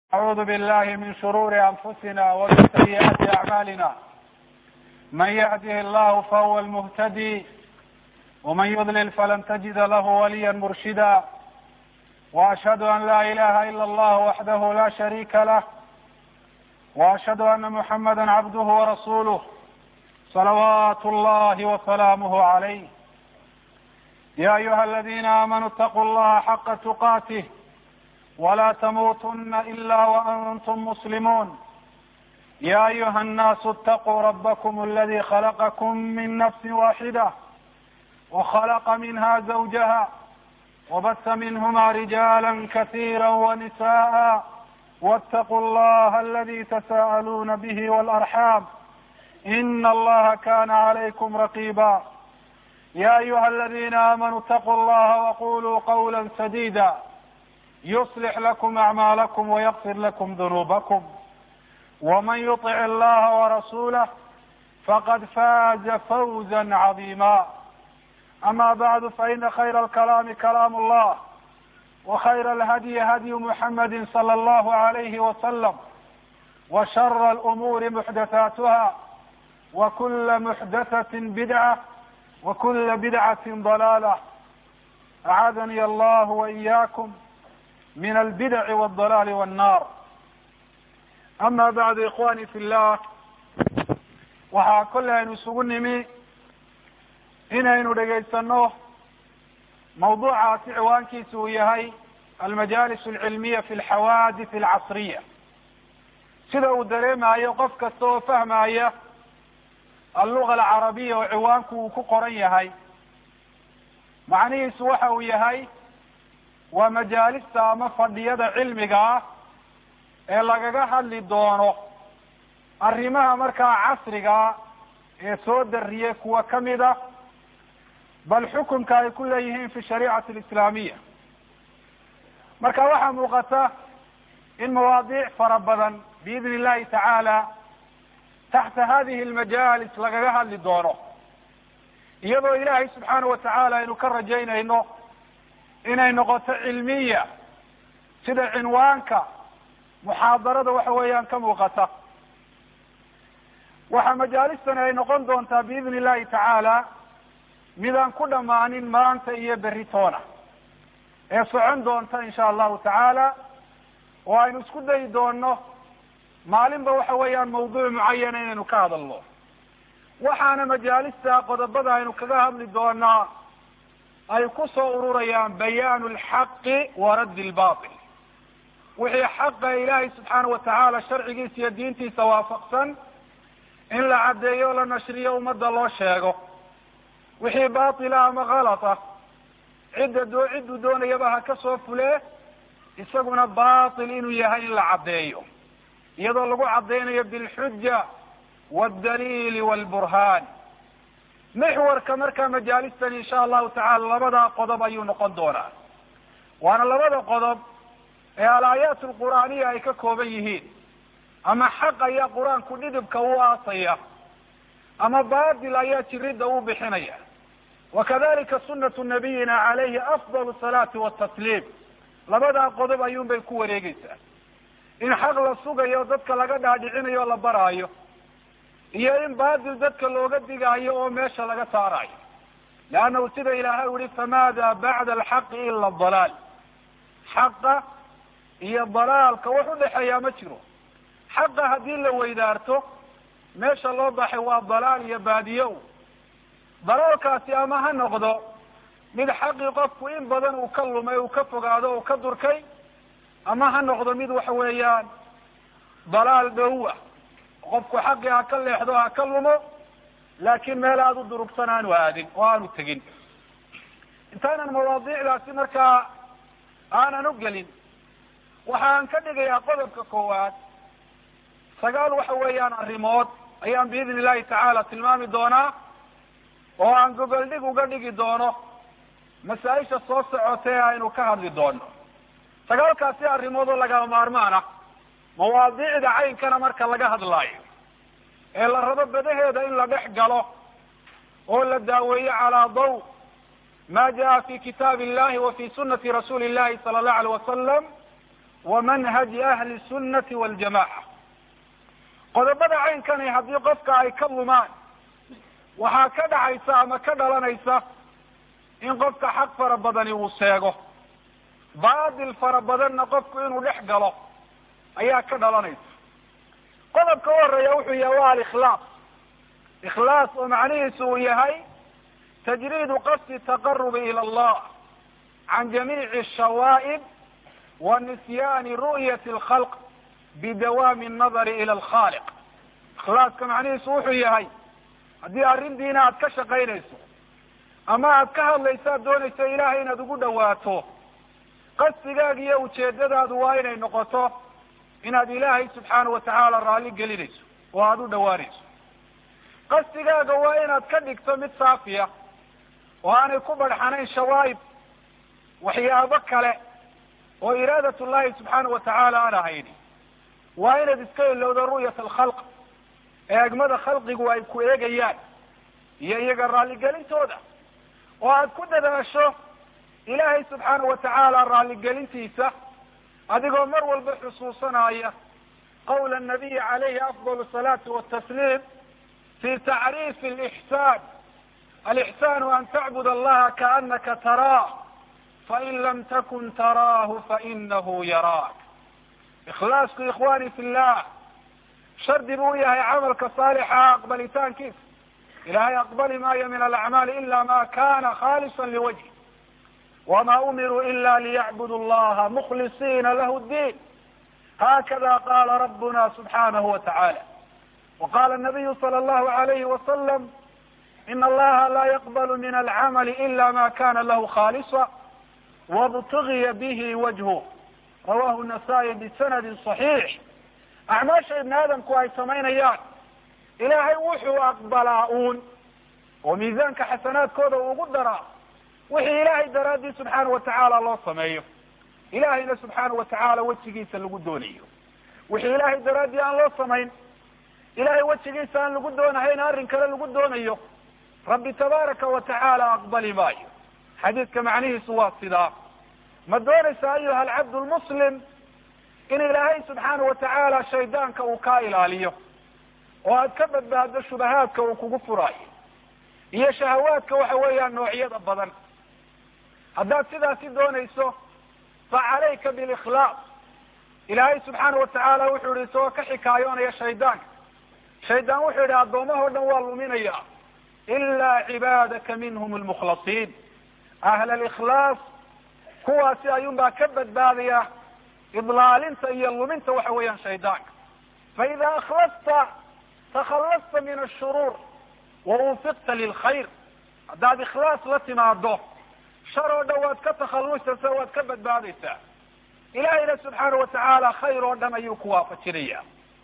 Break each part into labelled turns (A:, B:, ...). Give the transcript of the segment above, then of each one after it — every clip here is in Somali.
A: أعوذ بالله من شرور أنفسنا ومن سيئات أعمالنا من يهده الله فهو المهتدي ومن يضلل فلن تجد له وليا مرشدا وأشهد أن لا إله إلا الله وحده لا شريك له وأشهد أن محمدا عبده ورسوله صلوات الله وسلامه عليه يا أيها الذين آمنوا اتقوا الله حق تقاته ولا تموتن إلا وأنتم مسلمون يا أيها الناس اتقوا ربكم الذي خلقكم من نفس واحدة وخلق منها زوجها وبث منهما رجالا كثيرا ونساء واتقوا الله الذي تساءلون به والأرحام إن الله كان عليكم رقيبا يا أيها الذين آمنوا اتقوا الله وقولوا قولا سديدا يصلح لكم أعمالكم ويغفر لكم ذنوبكم ومن يطع الله ورسوله فقد فاز فوزا عظيما أما بعد فإن خير الكلام كلام الله وخير الهدي هدي محمد صلى الله عليه وسلم وشر الأمور محدثاتها وكل محدثة بدعة وكل بدعة ضلالة أعاذني الله وإياكم min albidaci waldalaali wannaar ama bacdu ikhwani fi llah waxaa kolley aynu isugu nimi inaynu dhegaysano mawduucaasi ciwaankiisa uu yahay almajaalis alcilmiya fi alxawaadith alcasriya sida uu dareemayo qof kasta oo fahmaya alluga alcarabiya oo ciwaanku uu ku qoran yahay macnihiisu waxa uu yahay waa majaalista ama fadhiyada cilmiga ah ee lagaga hadli doono arrimaha markaa casriga ee soo dariyay kuwa kamid a bal xukunka ay ku leeyihiin fi shariicati alislaamiya marka waxaa muuqata in mawaadiic fara badan biidni illahi tacaala taxta hadihi almajaalis lagaga hadli doono iyadoo ilaahay subxaanahu watacaala aynu ka rajaynayno inay noqoto cilmiya sida cinwaanka muxaadarada waxa weeyaan ka muuqata waxaa majaalistani ay noqon doontaa biidni illahi tacaala midaan ku dhammaanin maanta iyo berri toona ee socon doonta insha allahu tacaala oo aynu isku dayi doono maalinba waxa weeyaan mawduuc mucayana inaynu ka hadalno waxaana majaalista qodobada aynu kaga hadli doonaa ay ku soo ururayaan bayaanu alxaqi wa raddi lbatil wixii xaqa ilaahay subxaana watacaala sharcigiisa iyo diintiisa waafaqsan in la caddeeyo o la nashriyo ummadda loo sheego wixii batila ama kalata cidda doo cidduu doonayaba ha ka soo fulee isaguna batil inuu yahay in la caddeeyo iyadoo lagu caddeynayo bilxuja waaldaliili waalburhaan mixwarka markaa majaalistan insha allahu tacala labadaa qodob ayuu noqon doonaa waana labada qodob ee alaayaat alqur'aaniya ay ka kooban yihiin ama xaq ayaa qur-aanku dhidibka u aasaya ama batil ayaa jiridda u bixinaya wakadalika sunatu nabiyina calayhi afdal salaati watasliim labadaa qodob ayuun bay ku wareegeysaa in xaq la sugayo dadka laga dhaadhicinayo o la baraayo iyo in batil dadka looga digaayo oo meesha laga saarayo leannahu sida ilaahay u yihi famaada bacda alxaqi ila dalaal xaqa iyo dalaalka wax udhexeeyaa ma jiro xaqa haddii la weydaarto meesha loo baxay waa dalaal iyo baadiyo dalaalkaasi ama ha noqdo mid xaqii qofku in badan uu ka lumay uu ka fogaado uu ka durkay ama ha noqdo mid waxa weeyaan dalaal dhowa qofku xaqii ha ka leexdo ha ka lumo laakin meel aada u durugsan aanu aadin oo aanu tegin intaanan mawaadiicdaasi markaa aanan u gelin waxaan ka dhigayaa qodobka koowaad sagaal waxa weeyaan arrimood ayaan biidni illahi tacaala tilmaami doonaa oo aan gogoldhig uga dhigi doono masaa-isha soo socota ee aynu ka hadli doono sagaalkaasi arrimood oo lagama maarmaan ah mawaadiicda caynkana marka laga hadlaayo ee la rabo badaheeda in la dhex galo oo la daaweeyo calaa daw ma jaa fi kitaab illahi wa fi sunati rasuuli illahi sala allahu alayh wasalam wa manhaji ahli sunnati waljamaca qodobada caynkani haddii qofka ay ka lumaan waxaa ka dhacaysa ama ka dhalanaysa in qofka xaq fara badani uu seego baatil fara badanna qofku inuu dhex galo ayaa ka dhalanaysa qodobka u horeeya wuxuu yahay waa alikhlaas ikhlaas oo macnihiisu uu yahay tajriidu qasdi taqarubi ila allah can jamiici shawaa'ib wa nisyaani ru'yati alkhalq bidawaami annadari ila alkhaaliq ikhlaaska macnihiisu wuxuu yahay haddii arrintiina aad ka shaqaynayso ama aad ka hadlayso aad doonayso ilaahay inaad ugu dhawaato qasdigaaga iyo ujeedadaadu waa inay noqoto inaad ilaahay subxaana watacaala raalli gelinayso oo aada u dhawaanayso qasdigaaga waa inaad ka dhigto mid saafiya oo aanay ku barxanayn shawaa'ib waxyaabo kale oo iraadat llahi subxaana watacaala aan ahayni waa inaad iska ilowdo ru'yat alkhalq eegmada khalqigu ay ku eegayaan iyo iyaga raalligelintooda oo aad ku dadaasho ilaahay subxaana watacaala raalligelintiisa adigoo mar walba xusuusanaya qawla anabiyi calayhi afdal asalaati watasliim fi tacriifi alixsaan alixsaanu an tacbud allaha kaanaka taraah fain lam takun taraahu fainahu yaraak ikhlaasku ikhwani fi llah shardi buu yahay camalka saalixa aqbalitaankiisa ilahay aqbali maayo min alacmaali ila ma kana khaalisa liwajhi wma umiruu ila liyacbudu allaha mukhlisiina lahu ddin hakada qala rabbuna subxanahu wa tacala waqala nabiyu sala allahu alayhi wasalam in allaha la yaqblu min alcamali ila ma kana lahu khaalisa wabtugiya bihi wajhu rawahu nasaa-i bisanadi صaxiix acmaasha ibni aadamku ay samaynayaan ilaahay wuxuu aqbalaa uun oo miisaanka xasanaadkooda uu ugu daraa wixii ilaahay daraadii subxaana watacaala loo sameeyo ilahayna subxaana watacaala wejigiisa lagu doonayo wixii ilaahay daraaddii aan loo samayn ilahay wejigiisa aan lagu doonahayn arrin kale lagu doonayo rabbi tabaaraka wa tacaala aqbali maayo xadiidka macnihiisu waa sidaa ma doonaysa ayuha alcabdu lmuslim in ilaahay subxaana watacaala shaydaanka uu kaa ilaaliyo oo aad ka badbaado shubahaadka uu kugu furaayo iyo shahawaadka waxa weeyaan noocyada badan haddaad sidaasi doonayso fa calayka bilikhlaas ilaahay subxaana watacaala wuxuu yihi isagoo ka xikaayoonaya shaydaanka shaydaan wuxuu yihi addoomahoo dhan waa luminaya ilaa cibaadaka minhum almukhlasiin ahla alikhlaas kuwaasi ayuunbaa ka badbaadaya idlaalinta iyo luminta waxa weeyaan shaydaanka fa ida akhlasta takhallasta min ashuruur wa unfiqta lilkhayr haddaad ikhlaas la timaado shar oo dhan waad ka takhallusaysa waad ka badbaadaysaa ilahayna subxaana watacaala khayr oo dhan ayuu ku waafajinaya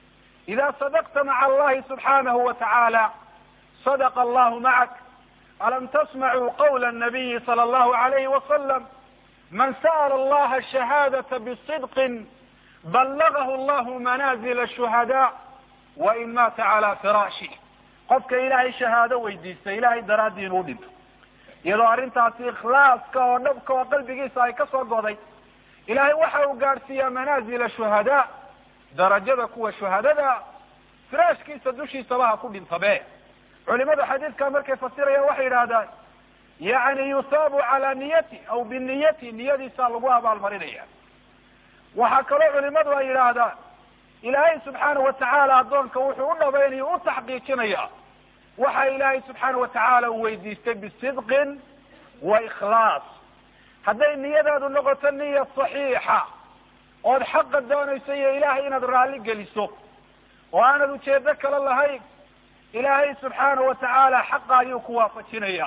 A: ida sadaqta maca allahi subxaanahu wa tacaala sadaqa allahu macak alam tasmacuu qawla nabiyi sala allahu alayhi wasalam man sa'ala allaha shahaadata bisidqin ballagahu allahu manaazila shuhadaa wa in maata calaa firaashi qofka ilaahay shahaado weydiista ilahay daraaddii inuu dhinto iyadoo arrintaasi ikhlaaska oo dhabka oo qalbigiisa ay ka soo goday ilaahay waxa uu gaadhsiiyaa manaazila shuhadaa darajada kuwa shuhadada firaashkiisa dushiisaba ha ku dhintabe culimadu xadiidka markay fasirayaan waxay yidhahdaan yani yusaabu calaa niyati aw biniyati niyadiisaa lagu abaalmarinaya waxaa kaloo culimadu ay yidhaahdaan ilaahay subxaana watacaala addoonka wuxuu u dhabaynayo u taxqiijinaya waxa ilaahay subxaana watacaala uu weydiistay bisidqin wa ikhlaas hadday niyadaadu noqoto niya saxiixa ood xaqa doonayso iyo ilaahay inaad raalli geliso oo aanad ujeedo kale lahayn ilaahay subxaana watacaala xaqa ayuu ku waafajinaya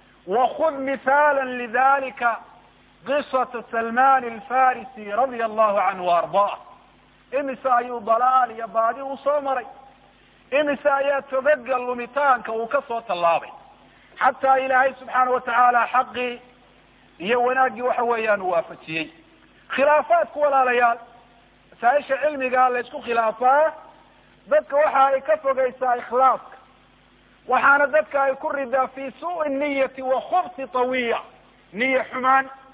A: wakud mithaala lidalika qisata salman alfarisi radia allahu canhu ardaa imise ayuu dalaal iyo baadi uu soo maray imise ayaa togaga lumitaanka uu ka soo tallaabay xataa ilaahay subxaana watacaala xaqii iyo wanaaggii waxa weeyaan uu waafajiyey khilaafaadku walaalayaal masaaisha cilmiga la isku khilaafaa dadka waxa ay ka fogeysaa ikhlaaska waxaana dadka ay ku ridaa fi suui niyati wa khubti tawiya niya xumaan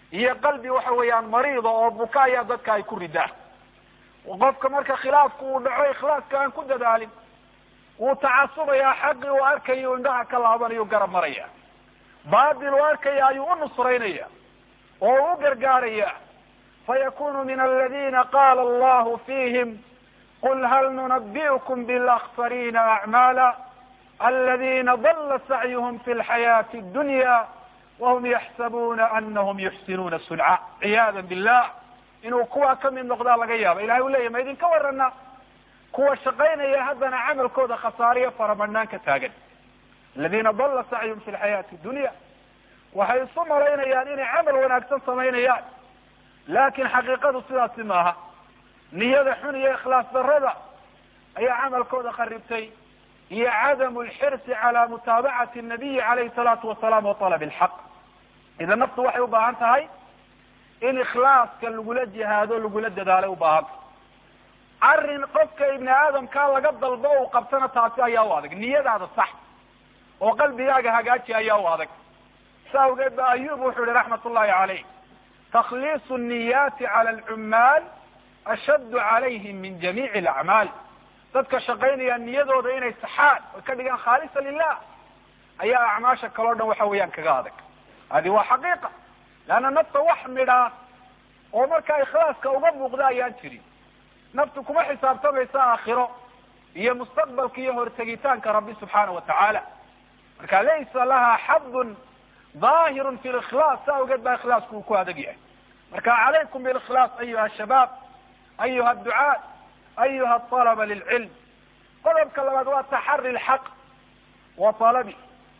A: iyo qalbi waxa weeyaan mariida oo buka ayaa dadka ay ku ridaan qofka marka khilaafku uu dhaco ikhlaaska aan ku dadaalin wuu tacasubayaa xaqii uu arkayo indhaha ka laabanayo garab maraya baatil uu arkaya ayuu u nusraynaya oo u gargaaraya fayakunu min aladina qala allahu fihim qul hal nunabi'ukum bilakhsarina acmaala aladina dala sacyuhm fi lxayaati dunya wahum yaxsabuna anahum yuxsinuuna sunca ciyaada billah inuu kuwaa kamid noqdaa laga yaaba ilahay u leyahy ma idinka warana kuwa shaqaynaya haddana camalkooda khasaariyo faramadhnaan ka taagan aladina dala sacyuhum fi lxayaati dunya waxay isu malaynayaan inay camal wanaagsan samaynayaan laakin xaqiiqadu sidaasi maaha niyada xun iyo ikhlaas darada ayaa camalkooda kharibtay iyo cadamu lxirsi cala mutaabacati nabiyi calayhi salaatu wasalaam wa talab lxaq idan naftu waxay u baahan tahay in ikhlaaska lagula jihaado lagula dadaalo ubaahanta arrin qofka ibni aadamkaa laga dalbo uu qabtana taasi ayaa u adag niyadaada sax oo qalbigaaga hagaaji ayaa u adag sa awgeed ba ayub wuxuu yihi raxmat ullahi caleyh takhliisu niyaati cala alcummaal ashaddu calayhim min jamiici alacmaal dadka shaqaynaya niyadooda inay saxaan oy ka dhigaan khaalisa lilah ayaa acmaasha kaleo dhan waxa weeyaan kaga adag hadi waa xaqiiqa leanna nafta wax midhaa oo markaa ikhlaaska uga muuqda ayaan jirin naftu kuma xisaabtamaysa aakhiro iyo mustaqbalka iyo hortegitaanka rabbi subxaana wa tacaala marka laysa laha xadun daahirun fi likhlaas sa awgeed baa ikhlaasku uu ku adag yahay marka calaykum bilikhlaas ayuha shabaab ayuha adducaat ayuha alaba lilcilm qodobka labaad waa taxari lxaq wa talabi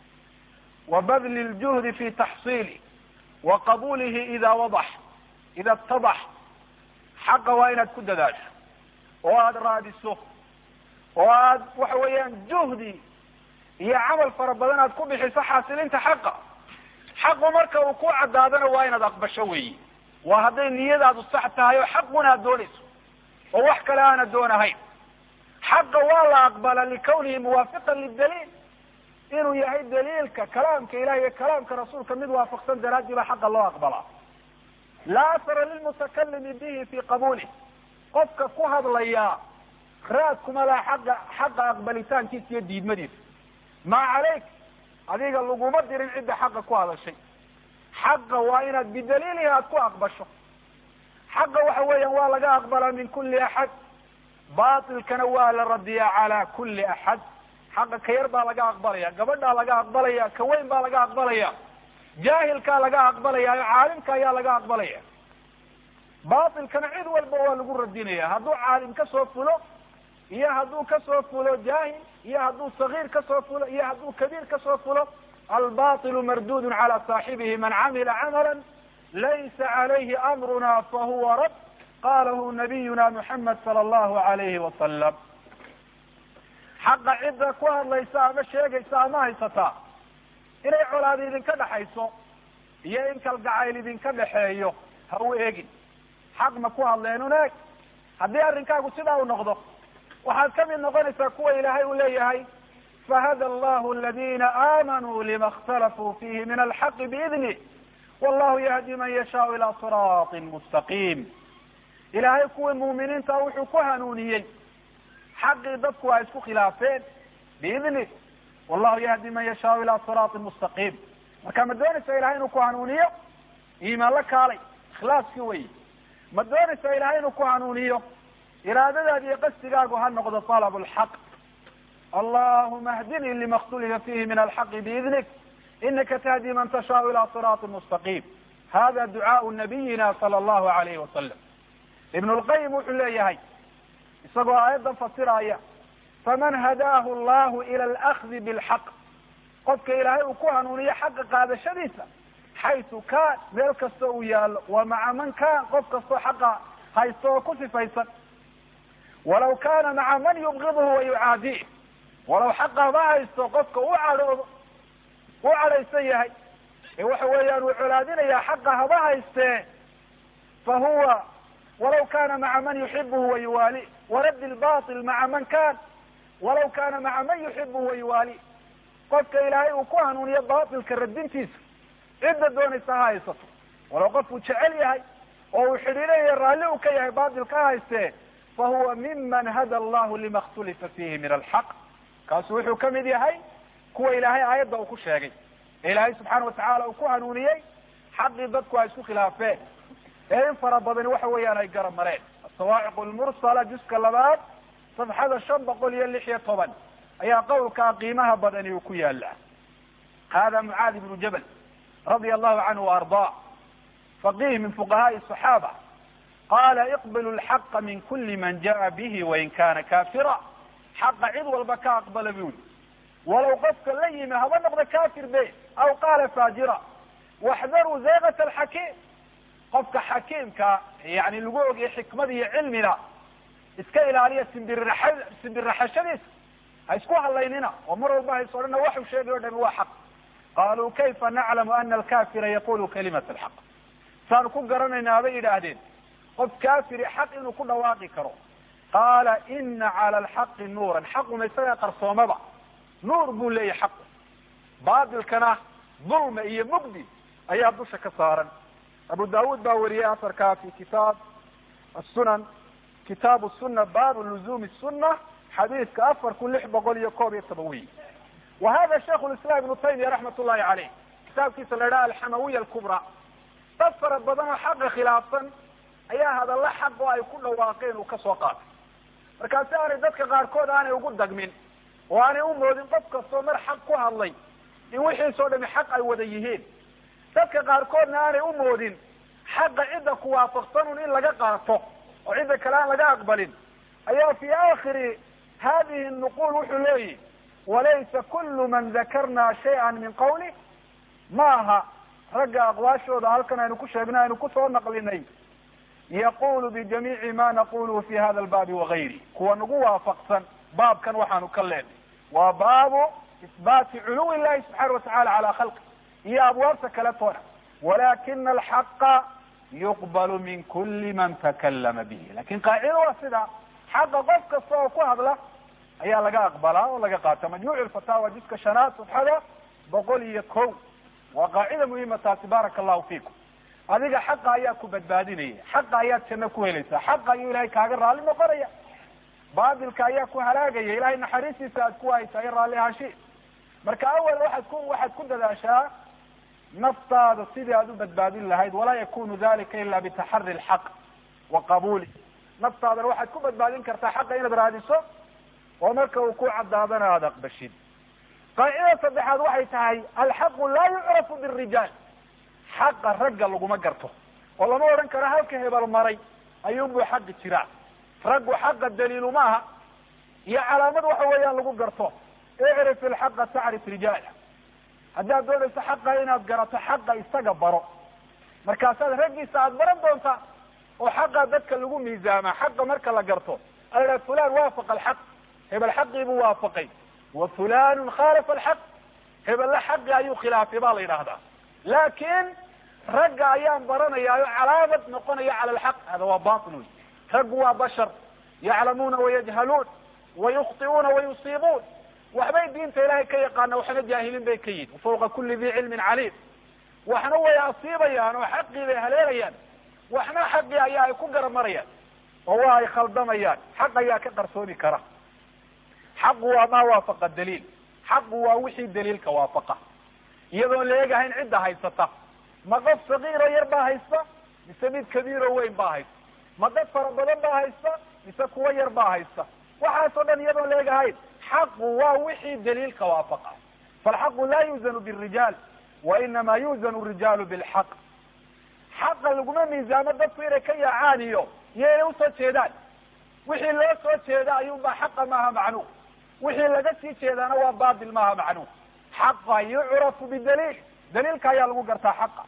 A: wa badli ljuhdi fi taxsiili wa qabulihi ida wadax ida itadax xaqa waa inaad ku dadaasho oo aada raadiso oo aad waxa weeyaan juhdi iyo camal fara badan aad ku bixiso xaasilinta xaqa xaqu marka uu ku caddaadana waa inaad aqbasho weyi waa hadday niyadaadu sax tahay oo xaquna aad doonayso oo wax kale aanad doonahayn xaqa waa la aqbala likawnihi muwaafiqan lidaliil inuu yahay daliilka kalaamka ilahi iyo kalaamka rasuulka mid waafaqsan daraadii baa xaqa loo aqbalaa laa asara lilmutakalimi bihi fi qabulih qofka ku hadlayaa raad kuma laha xaqa xaqa aqbalitaankiisa iyo diidmadiisa maa calayk adiga laguma dirin cidda xaqa ku hadashay xaqa waa inaad bidaliilihi aad ku aqbasho xaqa waxa weeyaan waa laga aqbalaa min kuli axad batilkana waa la radiyaa cala kuli axad xaqa ka yar baa laga aqbalaya gabadhaa laga aqbalaya ka weyn baa laga aqbalaya jaahilkaa laga aqbalaya caalimka ayaa laga aqbalaya batilkana cid walba waa lagu radinaya hadduu caalim kasoo fulo iyo hadduu kasoo fulo jaahil iyo hadduu sagiir kasoo fulo iyo hadduu kabiir kasoo fulo albatilu mardudun cala saaxibihi man camila camala laysa calayhi amruna fahuwa rad qalahu nabiyuna muxamed sala allahu alayhi wasalam xaqa cidda ku hadlaysa ama sheegaysa ama haysataa inay colaad idinka dhexayso iyo in kalgacayl idinka dhexeeyo ha u eegin xaq ma ku hadleenun eeg haddii arrinkaagu sidaa u noqdo waxaad kamid noqonaysaa kuwa ilaahay uu leeyahay fahada allahu aladina aamanuu lima اkhtalafuu fihi min alxaqi biidnih wallahu yahdi man yashaau ila siraatin mustaqiim ilaahay kuwii muuminiinta wuxuu ku hanuuniyey xaqii dadku ay isku khilaafeen biidnih wallahu yahdi man yashaau ila siraatin mustaqiim marka ma doonaysa ilahay inuu ku hanuuniyo iimaan la kaalay ikhlaaskii wey ma doonaysa ilahay inuu ku hanuuniyo iraadadaadi iyo qasdigaagu ha noqdo talab lxaq allahuma hdinii lima اkhtulifa fihi min alxaqi biidnik inaka tahdi man tashaau ila siraati mustaqiim hada ducaau nabiyina sala allahu alayhi wasalam ibn lqayim wuxuu leeyahay isagoo aayaddan fasiraya faman hadaahu allahu ila alakdi bilxaq qofka ilaahay uu ku hanuuniyo xaqa qaadashadiisa xaysu kaan meel kasta uu yaalo wa maca man kaan qof kastoo xaqa haysto oo ku sifaysan walaw kana maca man yubgiduhu wa yucaadih walaw xaqa haba haysto qofka u cadhoodo u cadhaysan yahay ee waxa weeyaan uu colaadinayaa xaqa haba haystee fa huwa walaw kana maca man yuxibuhu wa yuwaali waraddi lbatil maca man kan walaw kana maca man yuxibuhu wa yuwaali qofka ilaahay uu ku hanuuniyo batilka radintiisa cidda doonaysa ha haysato walow qofkuu jecel yahay oo uu xidhiidhaya raalli uu ka yahay baatil ka haystee fa huwa miman hada allahu lima اkhtulifa fihi min alxaq kaasu wuxuu kamid yahay kuwa ilaahay aayadda uu ku sheegay ee ilaahay subxaana watacala uu ku hanuuniyey xaqii dadku ay isku khilaafeen ee in fara badani waxa weeyaan ay garab mareen asawaaciq lmursala juska labaad safxada shan boqol iyo lix iyo toban ayaa qowlkaa qiimaha badani uu ku yaala hada mucaad ibnu jabal radia allahu canhu waardaa faqih min fuqahaai صaxaaba qala iqbilu lxaqa min kuli man jaءa bihi wain kana kafira xaqa cid walba ka aqbala bu yiri walow qofka la yimi haba noqda kafir be aw qaala faajira waxdaruu zaygat alxakiim qofka xakiimka yani lagu ogiyay xikmada iyo cilmina iska ilaaliya simbirraxa simbirraxashadiisa ha isku hadlaynina oo mar walba hays odhana waxu sheegay o dhami waa xaq qaluu kayfa naclamu ana alkafira yaqulu kalimat alxaq saanu ku garanaynaa bay yidhaahdeen qof kafiri xaq inuu ku dhawaaqi karo qaala ina cala alxaqi nuuran xaquma isagaa qarsoomaba nuur buu leeyahy xaqu baatilkana dulma iyo mugdi ayaa dusha ka saaran abu daawud baa wariyey asarkaa fi kitaab asunan kitaabu suna baabu luzumi suna xadiiska afar kun lix boqol iyo koob iyo toban wey wa hada shaikhu lislam ibnu taymiya raxmat ullahi caleyh kitaabkiisa la idhaha alxamawiya alkubra dad fara badan oo xaqa khilaafsan ayaa hadalla xaq oo ay ku dhawaaqeen uu kasoo qaatay markaasi aanay dadka qaarkood aanay ugu dagmin oo aanay u moodin qof kastoo mar xaq ku hadlay in wixiisoo dhami xaq ay wada yihiin dadka qaarkoodna aanay u moodin xaqa cidda ku waafaqsanun in laga qaato oo cidda kale aan laga aqbalin ayaa fi aakhiri hadihi nuqul wuxuu leeyihi walaysa kulu man dakarna shayئa min qawli ma aha ragga aqwaashooda halkan aynu ku sheegnay aynu kusoo naqlinay yaqulu bijamiici ma naquluhu fi hada albaabi wagayri kuwa nagu waafaqsan baabkan waxaanu ka leenay waa baabu isbaati culuwi illahi subxaana watacala cala khalqi iyo abwaabta kale toona walakina alxaqa yuqbalu min kuli man takalama bihi lakin qaacida waa sida xaqa qof kasta oo ku hadla ayaa laga aqbalaa oo laga qaata majmuuc lfataawa jiska shanaad safxada boqol iyo ko waa qaacida muhima taasi baaraka allahu fiikum adiga xaqa ayaa ku badbaadinaya xaqa ayaad janno ku helaysaa xaqa ayuu ilahay kaaga raalli noqonaya baatilka ayaa ku halaagaya ilahay naxariistiisa aad ku haysaa iyo raalli ahaashi marka awal waxaad ku waxaad ku dadaashaa naftaada sidii aad u badbaadin lahayd walaa yakunu dalika ila bitaxari lxaq wa qabuuli naftaadana waxaad ku badbaadin kartaa xaqa inaad raadiso oo marka uu ku cadaadana aada aqbashid qaacidada saddexaad waxay tahay alxaqu laa yucrafu birijaal xaqa ragga laguma garto oo lama odhan karo halka hebel maray ayuunbuu xaqi jiraa raggu xaqa daliilu maaha iyo calaamad waxa weeyaan lagu garto icrif ilxaqa tacrif rijaala haddaad doonayso xaqa inaad garato xaqa isaga baro markaasaad raggiisa aada baran doontaa oo xaqa dadka lagu miisaamaa xaqa marka la garto ala fulan waafaqa alxaq hebel xaqii buu waafaqay wa fulanun khaalafa alxaq hebella xaqi ayuu khilaafay baa la yidhaahdaa laakin ragga ayaan baranayaayo calaamad noqonaya cala alxaq hada waa batil wey raggu waa bashar yaclamuuna wayajhaluun wayukhti'uuna wayusiibuun waxbay diinta ilahay ka yaqaana waxna jaahiliin bay ka yihin fawqa kuli di cilmin caliim waxna way asiibayaan oo xaqii bay haleelayaan waxna xaqii ayaa ay ku garamarayaan oo waa ay khaldamayaan xaq ayaa ka qarsoomi kara xaqu waa maa waafaqa daliil xaqu waa wixii daliilka waafaqa iyadoon la eegahayn cidda haysata ma qof sagiiro yar baa haysta mise mid kabiiro weyn baa haysta ma dad fara badan baa haysta mise kuwo yar baa haysta waxaasoo dhan iyadoon la eegahayn xaqu waa wixii daliilka waafaqa falxaqu laa yuuzanu birijaal wa inama yuuzanu rijaalu bilxaq xaqa laguma miisaamo dadku inay ka yaacaan iyo iyo inay usoo jeedaan wixii loo soo jeeda ayuunbaa xaqa maaha macnuum wixii laga sii jeedaana waa batil maaha macnuum xaqa yucrafu bidaliil daliilka ayaa lagu gartaa xaqa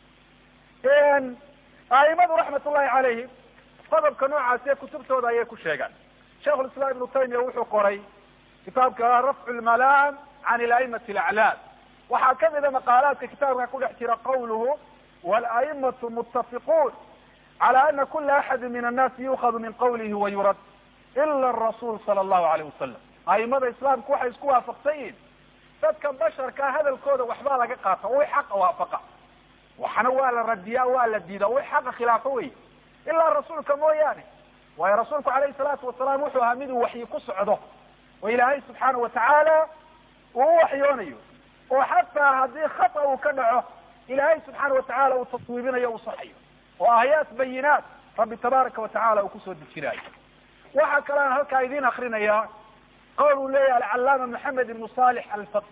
A: aimadu raxmat ullahi calayhim qodobka noocaasi ee kutubtooda ayay ku sheegaan sheikh lislaam ibnu taymiya wuxuu qoray kitaabka rafcu lmalaam can ilaimati alaclaam waxaa kamida maqaalaadka kitaabka ku dhex jira qawluhu walaimatu muttafiquun cala ana kula axadi min annaasi yuukhadu min qawlihi wayurad ila arasuul sala allahu alayh wasalam aimada islaamku waxay isku waafaqsan yihin dadka basharkaa hadalkooda waxbaa laga qaata wi xaqa waafaqa waxna waa la radiyaa waa la diidaa way xaqa khilaafo wey ilaa rasuulka mooyaane waayo rasuulku calayhi salaatu wasalaam wuxuu ahaa miduu waxyi ku socdo oo ilaahay subxaana watacaala uu u waxyoonayo oo xataa haddii khata uu ka dhaco ilaahay subxaana watacaala uu taswiibinayo uu saxayo oo aayaat bayinaat rabbi tabaaraka watacala uu kusoo dejinaayo waxaa kalean halkaa idin akrinayaa qowl uu leeyahay alcalaama maxamed ibnu salix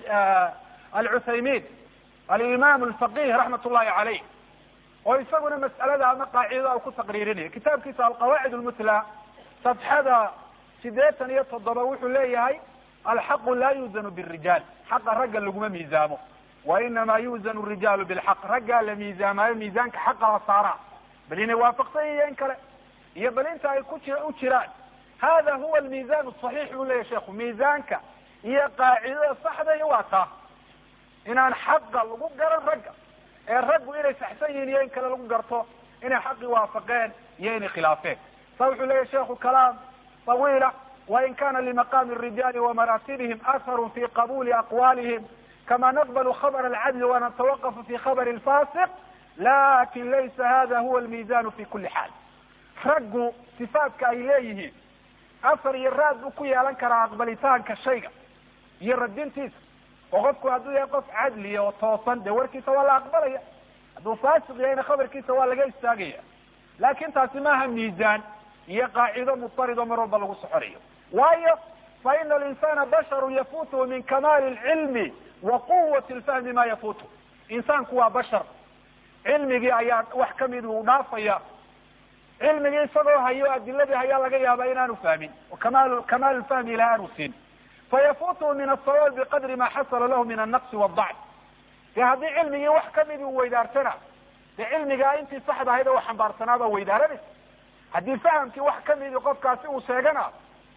A: alcuthaymin alimaam alfaqih raxmat ullahi caleyh oo isaguna mas'alada ama qaacidada ku taqriirinayo kitaabkiisa alqawaacid lmutla safxada sideetan iyo toddoba wuxuu leeyahay alxaqu laa yuuzanu birijaal xaqa ragga laguma miisaamo wa inama yuuzanu rijaalu bilxaq raggaa la miisaamaayo miisaanka xaqa la saaraa bal inay waafaqsan iyo in kale iyo bal inta ay ku ji u jiraan hada huwa almiizan saxiix buu leyahy sheikhu miisaanka iyo qaacidada saxda iyo waa taa inaan xaqa lagu garan ragga ee raggu inay saxsan yihiin iyo in kale lagu garto inay xaqii waafaqeen iyo inay khilaafeen sa wuxuu leyahy sheikhu kalaam طawiila wain kana limaqami الrijali وamaraatibihim atharu fi qabuli aqwalihim kama naqbl khabr alcadl wanatawaqaf fi khabr اlfasiq lakin laysa hada huwa almizan fi kuli xaal raggu sifaadka ay leeyihiin afar iyo raad buu ku yeelan karaa aqbalitaanka shayga iyo radintiisa oo qofku hadduu yahay qof cadliya oo toosan dee warkiisa waa la aqbalaya hadduu faasiq yahayna khabarkiisa waa laga istaagaya laakin taasi maaha miisaan iyo qaacido mutarido mar walba lagu soconayo waayo fa ina alinsana basharu yafutuhu min kamaali lcilmi wa quwati lfahmi ma yafutu insaanku waa bashar cilmigii ayaa wax kamid uu dhaafaya cilmigii isagoo hayo adiladii hayaa laga yaaba inaanu fahmin kamal kamaal lfahmi ilahay aanu siin fayafutuhu min asawaab biqadri ma xasala lahu min annaqsi waadacf dee haddii cilmigii wax kamidi uu weydaartana dee cilmigaa intii saxda ahayd oo xambaarsanaabaa weydaaranaysa haddii fahamkii wax kamidi qofkaasi uu sheegana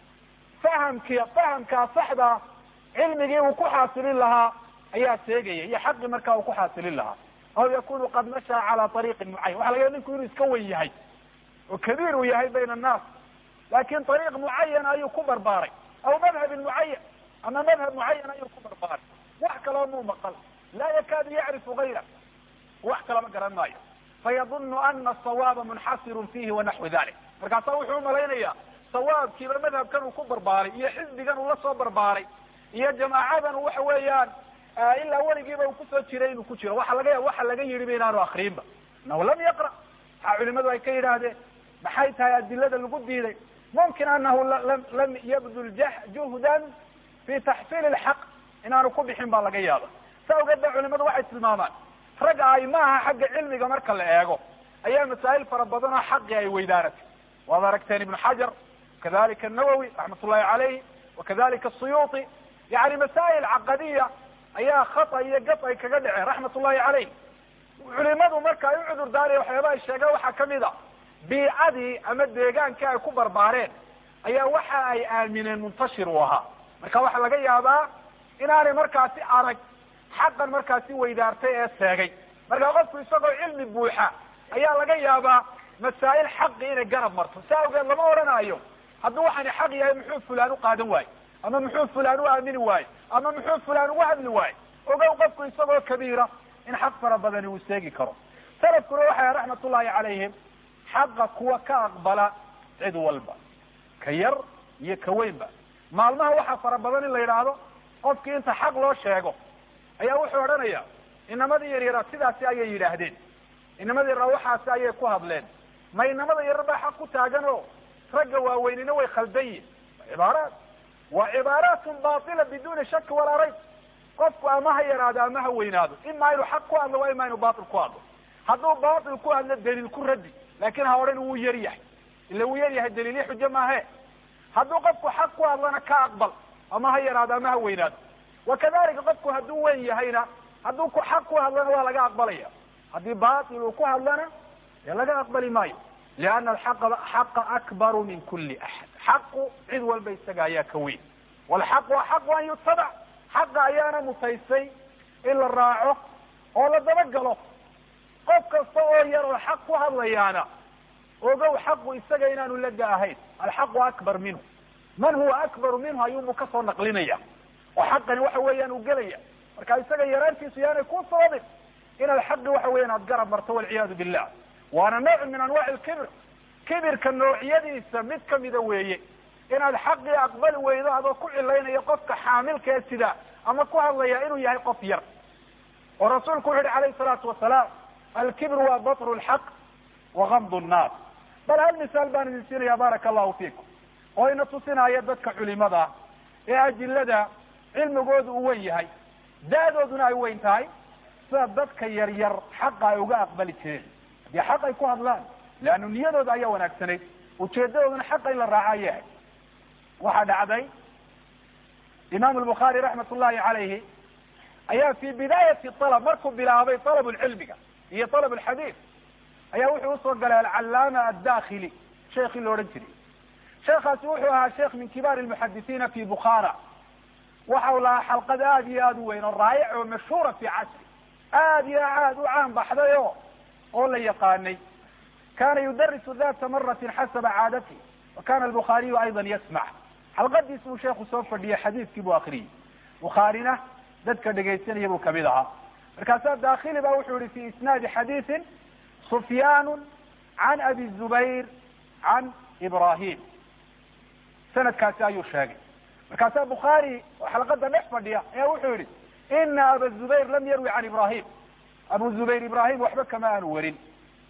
A: fahamki fahamkaa saxda cilmigii uu ku xaasilin lahaa ayaa sheegaya iyo xaqii markaa uu ku xaasilin lahaa aw yakunu qad mashaa cala ariiqin mucayan waxa laga ya ninku inuu iska wen yahay oo kabiir uu yahay bayna annaas laakin ariiq mucayan ayuu ku barbaaray aw madhabin mucayan ama madhab mucayan ayuu ku barbaaray wax kaloo muu maqal laa yakaadu yacrifu gayra wax kalama garan maayo fayadunu ana asawaaba munxasirun fihi wanaxwi dalik markaasa wuxuu umalaynaya sawaabkiiba madhabkan uu ku barbaaray iyo xisbigan uu la soo barbaaray iyo jamaacadan waxa weeyaan ilaa weligiiba uu kusoo jiray inuu ku jiro waxa laga ya waxa laga yidhi ba inaanu akriinba inahu lam yaqra waxaa culimadu ay ka yidhaahdeen maxay tahay adilada lagu diiday mumkin anahu lam yabdul juhdan fi taxsiil lxaq inaanu ku bixin baa laga yaaba sa ogeed ba culimadu waxay tilmaamaan rag ay maaha xagga cilmiga marka la eego ayaa masaa'il fara badan oo xaqi ay weydaaratay waad aragteen ibnu xajar kadalika nawowi raxmat ullahi caleyh wakadalika suyuuti yani masaa'il caqadiya ayaa khata iyo gaf ay kaga dhaceen raxmat ullahi caleyh culimadu marka ay u cudur daaraya waxyaaba ay sheegeen waxaa kamid a biicadii ama deegaankii ay ku barbaareen ayaa waxa ay aamineen muntashir uu ahaa marka waxaa laga yaabaa inaanay markaasi arag xaqan markaasi weydaartay ee seegay marka qofku isagoo cilmi buuxa ayaa laga yaabaa masaa'il xaqi inay garab marto si awgeed lama odhanayo hadduu waxani xaq yahay muxuu fulaan u qaadan waayo ama muxuu fulaan u aamini waayo ama muxuu fulaan ugu hadli waayo ogow qofku isagoo kabiira in xaq fara badani uu seegi karo salafkuna waxay raxmat ullahi calayhim xaqa kuwa ka aqbala cid walba ka yar iyo ka weynba maalmaha waxaa fara badan in la yidhaahdo qofkii inta xaq loo sheego ayaa wuxuu odhanaya inamadii yaryaraa sidaasi ayay yidhaahdeen inamadii yaraa waxaasi ayay ku hadleen ma inamada yarar baa xaq ku taagan oo ragga waaweynina way khaldan yihin cibaaraat waa cibaaraatun batila biduni shaki walaa rayb qofku ama ha yaraado ama ha weynaado ima inuu xaq ku hadlo waa ima inuu batil ku hadlo hadduu batil ku hadlo daliil ku raddi laakin ha odhan wuu yar yahay ila wuu yar yahay daliilyo xujo maahe hadduu qofku xaq ku hadlana ka aqbal ama ha yaraado ama ha weynaado wakadalika qofku hadduu weyn yahayna hadduu ku xaq ku hadlana waa laga aqbalaya haddii batil uu ku hadlana dee laga aqbali maayo liana alxaqa xaqa akbaru min kuli axad xaqu cid walba isaga ayaa ka weyn walxaqu axaqu an yutabac xaqa ayaana mutaysay in la raaco oo la dabagalo qof kasta oo yar oo xaq ku hadlayaana ogow xaqu isaga inaanu lada ahayn alxaqu akbar minhu man huwa akbaru minhu ayuunbu kasoo naqlinaya oo xaqani waxa weeyaan uu gelaya marka isaga yaraantiisu yaanay ku sababin inaad xaqi waxa weya inaad garab marto walciyaadu billah waana nooc min anwaci lkibr kibirka noocyadiisa mid kamida weeye inaad xaqii aqbali weydo adoo ku cilaynayo qofka xaamilka ee sida ama ku hadlaya inuu yahay qof yar oo rasuulku wuxu uhi calayhi salaatu wasalaam alkibru waa batru lxaq wa gamdu nnaas bal hal misaal baan idin siinaya baaraka allahu fiikum oo ina tusinaya dadka culimada ee ajilada cilmigoodu uu wen yahay da-dooduna ay weyn tahay sida dadka yar yar xaqa ay uga aqbali jireen haddii xaq ay ku hadlaan leannu niyadooda ayaa wanaagsanayd ujeedadooduna xaqa in la raaca yahay waxaa dhacday imaamu lbukhaari raxmat ullahi calayhi ayaa fi bidaayati alab markuu bilaabay alab lcilmiga iyo alab alxadiid ayaa wuxuu usoo galay alcallaama addakhili sheekii la odhan jiray sheekhaasi wuxuu ahaa sheekh min kibaari lmuxadisiina fi bukhara waxa u lahaa xalqad aad iyo aad u weyn oo raayic oo mashhuura fi casri aad iyo aad u caan baxday o oo la yaqaanay kana yudarisu data maratin xasaba caadatihi wa kana albukhaariyu ayda yasmac xalqadiis buu sheekhu soo fadhiyay xadiiskii buu akriyey bukhaarina dadka dhegaysanaya buu kamid ahaa markaasaa dakhili ba wuxuu yihi fi isnaadi xadiisin sufyaan can abi zubayr can ibrahim sanadkaasi ayuu sheegay markaasaa bukhaari oo xalqada dhex fadhiya ayaa wuxuu yihi ina aba zubayr lam yarwi can ibrahim abu zubayr ibrahim waxba kama aanu warin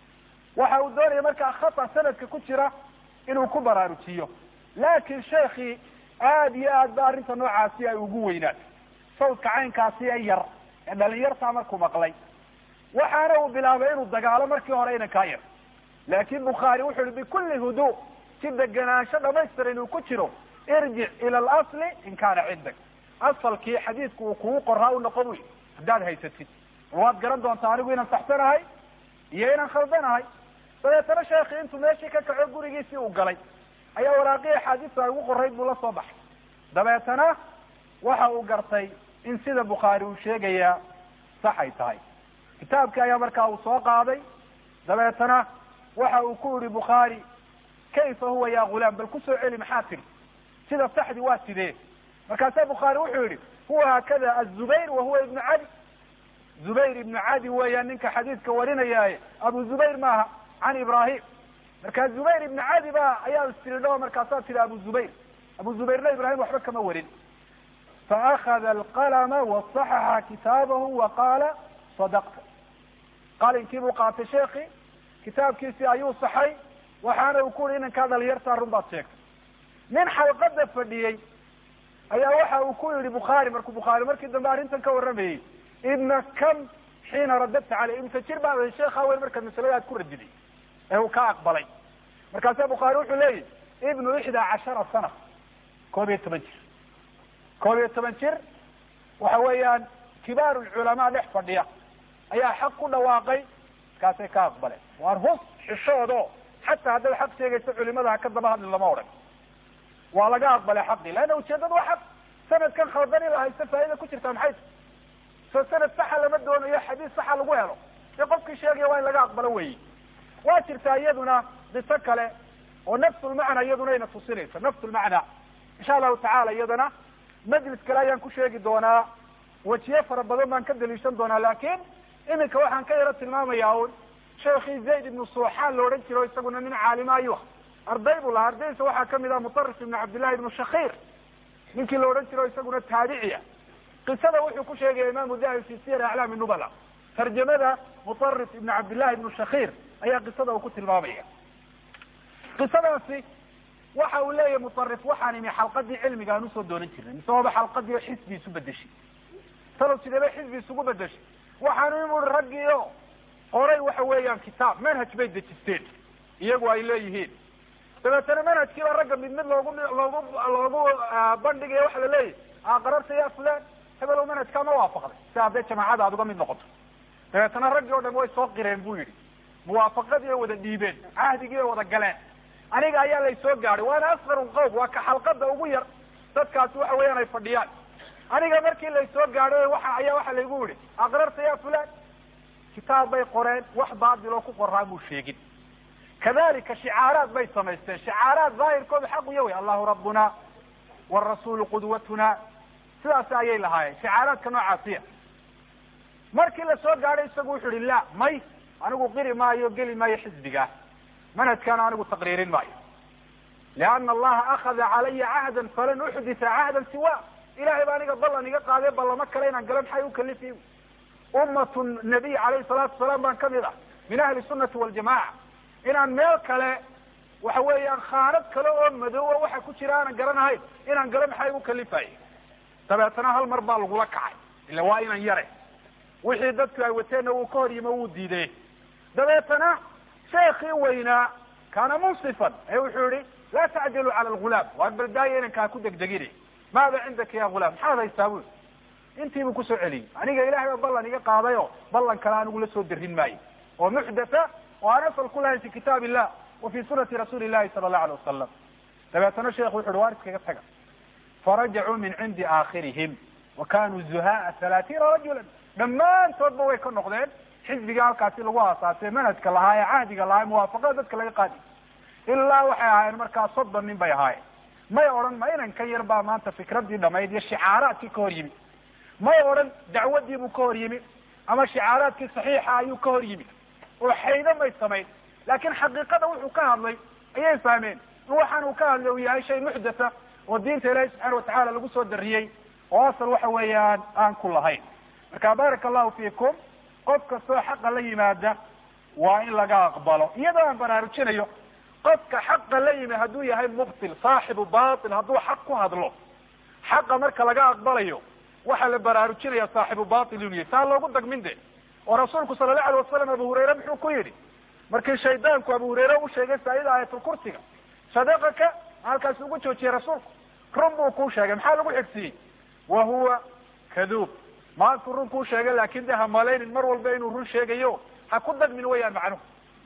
A: waxa uu doonaya markaa khata sanadka ku jira inuu ku baraarujiyo laakin sheekii aad iyo aad ba arrinta noocaasi ay ugu weynaatay sawdka caynkaasi ee yar ee dhalinyartaa markuu maqlay waxaana uu bilaabay inuu dagaalo markii hore inankaa yar laakin bukhaari wuxu uhi bikulli hudu si deganaansho dhamaystiran inuu ku jiro irjic ila alasli in kaana cindak asalkii xadiidku uu kugu qoraa u noqon wy haddaad haysatid waad garan doontaa anigu inaan saxsanahay iyo inaan khaldanahay dabeetana sheekhi intuu meeshii ka kaco gurigiisii uu galay ayaa waraaqii axaadiista ay ugu qorayd buu la soo baxay dabeetana waxa uu gartay in sida bukhaari uu sheegayaa sax ay tahay kitaabkii ayaa markaa uu soo qaaday dabeetana waxa uu ku yihi bukhaari kayfa huwa ya gulaam bal kusoo celi maxaa tiri sida saxdi waa sidee markaasaa bukhaari wuxuu yihi huwa haakada azubayr wa huwa ibnu cadi zubayr ibnu cadi weeyaan ninka xadiidka warinayaaye abu zubayr maaha can ibrahim markaa zubayr ibnu cadi ba ayaa istiridho markaasaa tiri abu zubayr abu zubayrna ibrahim waxba kama warin faakada alqalama wasaxaxa kitaabahu wa qaala sadaqta qalinkii buu qaatay sheekhi kitaabkiisii ayuu saxay waxaana uu ku yihi inankaa dhalinyartaa run baad sheegtay nin xalqada fadhiyey ayaa waxa uu ku yihi bukhaari markuu bukhaari markii dambe arrintan ka warramayey ibna kam xiina radadta caley imse jir baa sheekha weyn markaad masalada aad ku radiday ee uu ka aqbalay markaasaa bukhaari wuxuu leeyahy ibnu ixdaa cashara sana koob iyo toban jir koob iyo toban jir waxa weeyaan kibaaru lculamaa dhex fadhiya ayaa xaq ku dhawaaqay markaasay ka aqbaleen waan hus xishoodo xataa haddaad xaq sheegayso culimada ha ka daba hadli lama odhan waa laga aqbalay xaqii leanna ujeedada waa xaq sanadkan khaldan in la haysto faa'ida ku jirtaa maxay ta soo sanad saxa lama doonayo xadiis saxa lagu helo dee qofkii sheegaya waa in laga aqbalo weyi waa jirtaa iyaduna diso kale oo nafsulmacna iyaduna ina tusinayso nafsulmacna insha allahu tacala iyadana majlis kale ayaan ku sheegi doonaa wejiye fara badan baan ka daliishan doonaa laakin iminka waxaan ka yaro tilmaamayaa un sheekii zayd ibnu suuxaan la odhan jiro isaguna nin caalima ayuu ah arday buu lahaa ardaydiisa waxaa kamid ah mutarif ibnu cabdillahi ibnu shakiir ninkii la odhan jiro isaguna taabiciya qisada wuxuu ku sheegaya imaamu dahabi fi siyar aclaami nubala tarjamada mutarif ibnu cabdillahi ibnu shakiir ayaa qisada uu ku tilmaamaya qisadaasi waxa uu leeyahay mutarif waxaan imi xalqadii cilmiga aan usoo doonan jirnay mise waaba xalqadii xisbi isu bedeshay talow sideba xisbi isugu bedeshay waxaanu imu ui raggii o qoray waxa weeyaan kitaab manhaj bay dejisteen iyagu ay leeyihiin dabeetana manhajkiiba ragga mid mid loogu loogu loogu bandhigaya waxa la leeyahy aqararta ya fulan hebelow manhajkaa ma waafaqday si hadday jamaacada aad uga mid noqoto dabeetana raggii o dhan way soo qireen bu yidhi muwaafaqadii ay wada dhiibeen cahdigii ay wada galeen aniga ayaa laysoo gaadhay waana asqar qowm waa ka xalqada ugu yar dadkaasi waxa weeyaan ay fadhiyaan aniga markii laysoo gaadhay waxa ayaa waxa laygu yihi aqrarta ya fulan kitaab bay qoreen wax baatiloo ku qoraa muu sheegin kadalika shicaaraad bay samaysteen shicaaraad daahirkooda xaq uya wey allahu rabbuna warasuulu qudwatuna sidaas ayay lahaayeen shicaaraadka noocaasiya markii lasoo gaadhay isagu wuxu uhi la may anigu qiri maayo geli maayo xisbiga manhajkaana anigu taqriirin maayo liana allaha akada calaya cahdan falan uxdita cahdan siwa ilahay baa aniga ballan iga qaaday ballamo kale inaan gala maxay ukalifi ummatu nabiy calayhi salaatu wasalaam baan kamid ah min ahli sunati waljamaca inaan meel kale waxa weeyaan khaanad kale oo madoowa waxa ku jira aanan garanahayn inaan galo maxay igu kalifaya dabeetana hal mar baa lagula kacay ila waa inan yare wixii dadku ay wateenna wuu ka hor yimo wuu diiday dabeetana sheekii weynaa kaana munsifan ee wuxuu yihi laa tacjaluu cala algulaam waar baldaaya inankaa ku degdegine maada cindaka ya gulaam maxaad haystaa bui intiibuu kusoo celiyey aniga ilahay baa ballan iga qaaday oo ballan kale anigu la soo darin maayo oo muxdatha oo aan asal ku lahayn fi kitaab illah wa fi sunati rasuuli illahi sala allahu alay wasalam dabeetana sheekhu wuxu uhi waar iskaga taga farajacuu min cindi aakhirihim wa kanuu zuhaaa halaatiina rajula dhammaantoodba way ka noqdeen xisbiga halkaasi lagu aasaasay manhajka lahaa ee cahdiga lahaa muwaafaqada dadka laga qaadi ilaa waxay ahaayeen markaa soddon nin bay ahaayeen may odhan ma inan ka yar baa maanta fikraddii dhamayd iyo shicaaraadkii ka hor yimi may odhan dacwadii buu ka hor yimi ama shicaaraadkii saxiixa ayuu ka hor yimi oo xaydo may samayn laakiin xaqiiqada wuxuu ka hadlay ayay fahmeen in waxaan uu ka hadlay uu yahay shay muxdatha oo diinta ilaahi subxaana watacaala lagu soo dariyey oo asal waxa weeyaan aan ku lahayn marka baaraka allahu fiikum qof kastoo xaqa la yimaada waa in laga aqbalo iyadoo aan baraarujinayo qofka xaqa la yimi hadduu yahay mubtil saaxibu batil hadduu xaq ku hadlo xaqa marka laga aqbalayo waxaa la baraarujinaya saaxibu batil inuu yahay saa loogu dagmin de oo rasuulku sala allahu alay wasalam abu hurayre muxuu ku yidhi markii shaydaanku abu hurayre u sheegay saayida aayatulkursiga sadaqaka halkaas ugu joojiyey rasuulku run buu kuu sheegay maxaa lagu xigsiiyey wa huwa kaduub maantu run kuu sheegay laakin de ha malaynin mar walba inuu run sheegayo ha ku dagmin weyaan macnuhu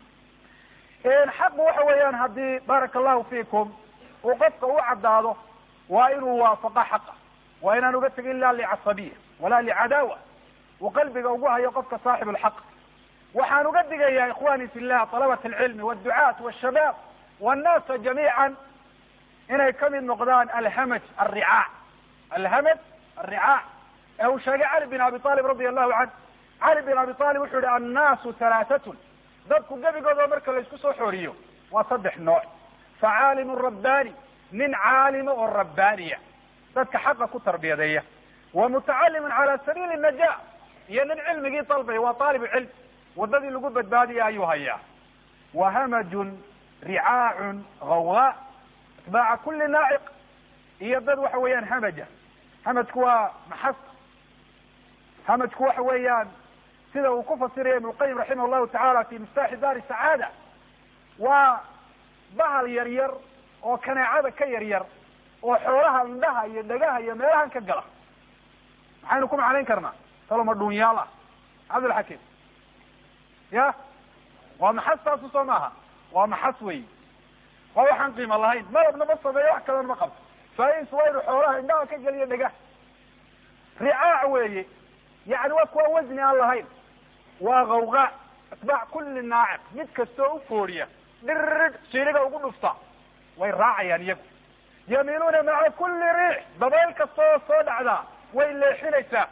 A: xaqu waxa weeyaan haddii baaraka allahu fiikum uu qofka u caddaado waa inuu waafaqo xaqa waa inaan uga tegin la licasabiya walaa licadaawa uu qalbiga ugu hayo qofka saaxib lxaq waxaan uga digayaa ikhwani fi llah talabat alcilmi wdducaat wshabaab wannasa jamiica inay kamid noqdaan alhamaj alricaac alhamaj alricaac ee uu sheegay cali bin abi talib radi allahu canh cali bin abi talib wuxuu yihi annaasu halaatatun dadku gebigooda marka laysku soo xooriyo waa saddex nooc facaalimu rabbani nin caalima oo rabbaaniya dadka xaqa ku tarbiyadeeya wa mutacalimun cala sabiili naja iyo nin cilmigii dalbaya waa taalibu cilm wadadii lagu badbaadiya ayuu hayaa wa hamajun ricaacun gawaa atbaaca kuli naaciq iyo dad waxa weeyaan hamaja hamajku waa maxasta hamajku waxa weeyaan sida uu ku fasiraya ibn lqayim raximah llahu tacaala fi miftaaxi daari sacaada waa bahal yar yar oo kaneecada ka yar yar oo xoolaha indhaha iyo dhagaha iyo meelahan ka gala maxaynu ku macnayn karnaa taloma dhuunyaal ah cabdilxakiim ya waa maxas taasu soo maaha waa maxas wey waa waxaan qiimo lahayn malabna ma sameeyo wax kalena ma qabto fais waa inu xoolaha indhaha ka geliyo dhagaha ricaac weeye yani waa kuwa wasni aan lahayn waa gawgaa atbaac kuli naaciq mid kastoo u fooriya dhirid siliga ugu dhufta way raacayaan iyagu yamiiluuna maca kuli riix dabayl kastoo soo dhacdaa way leexinaysaa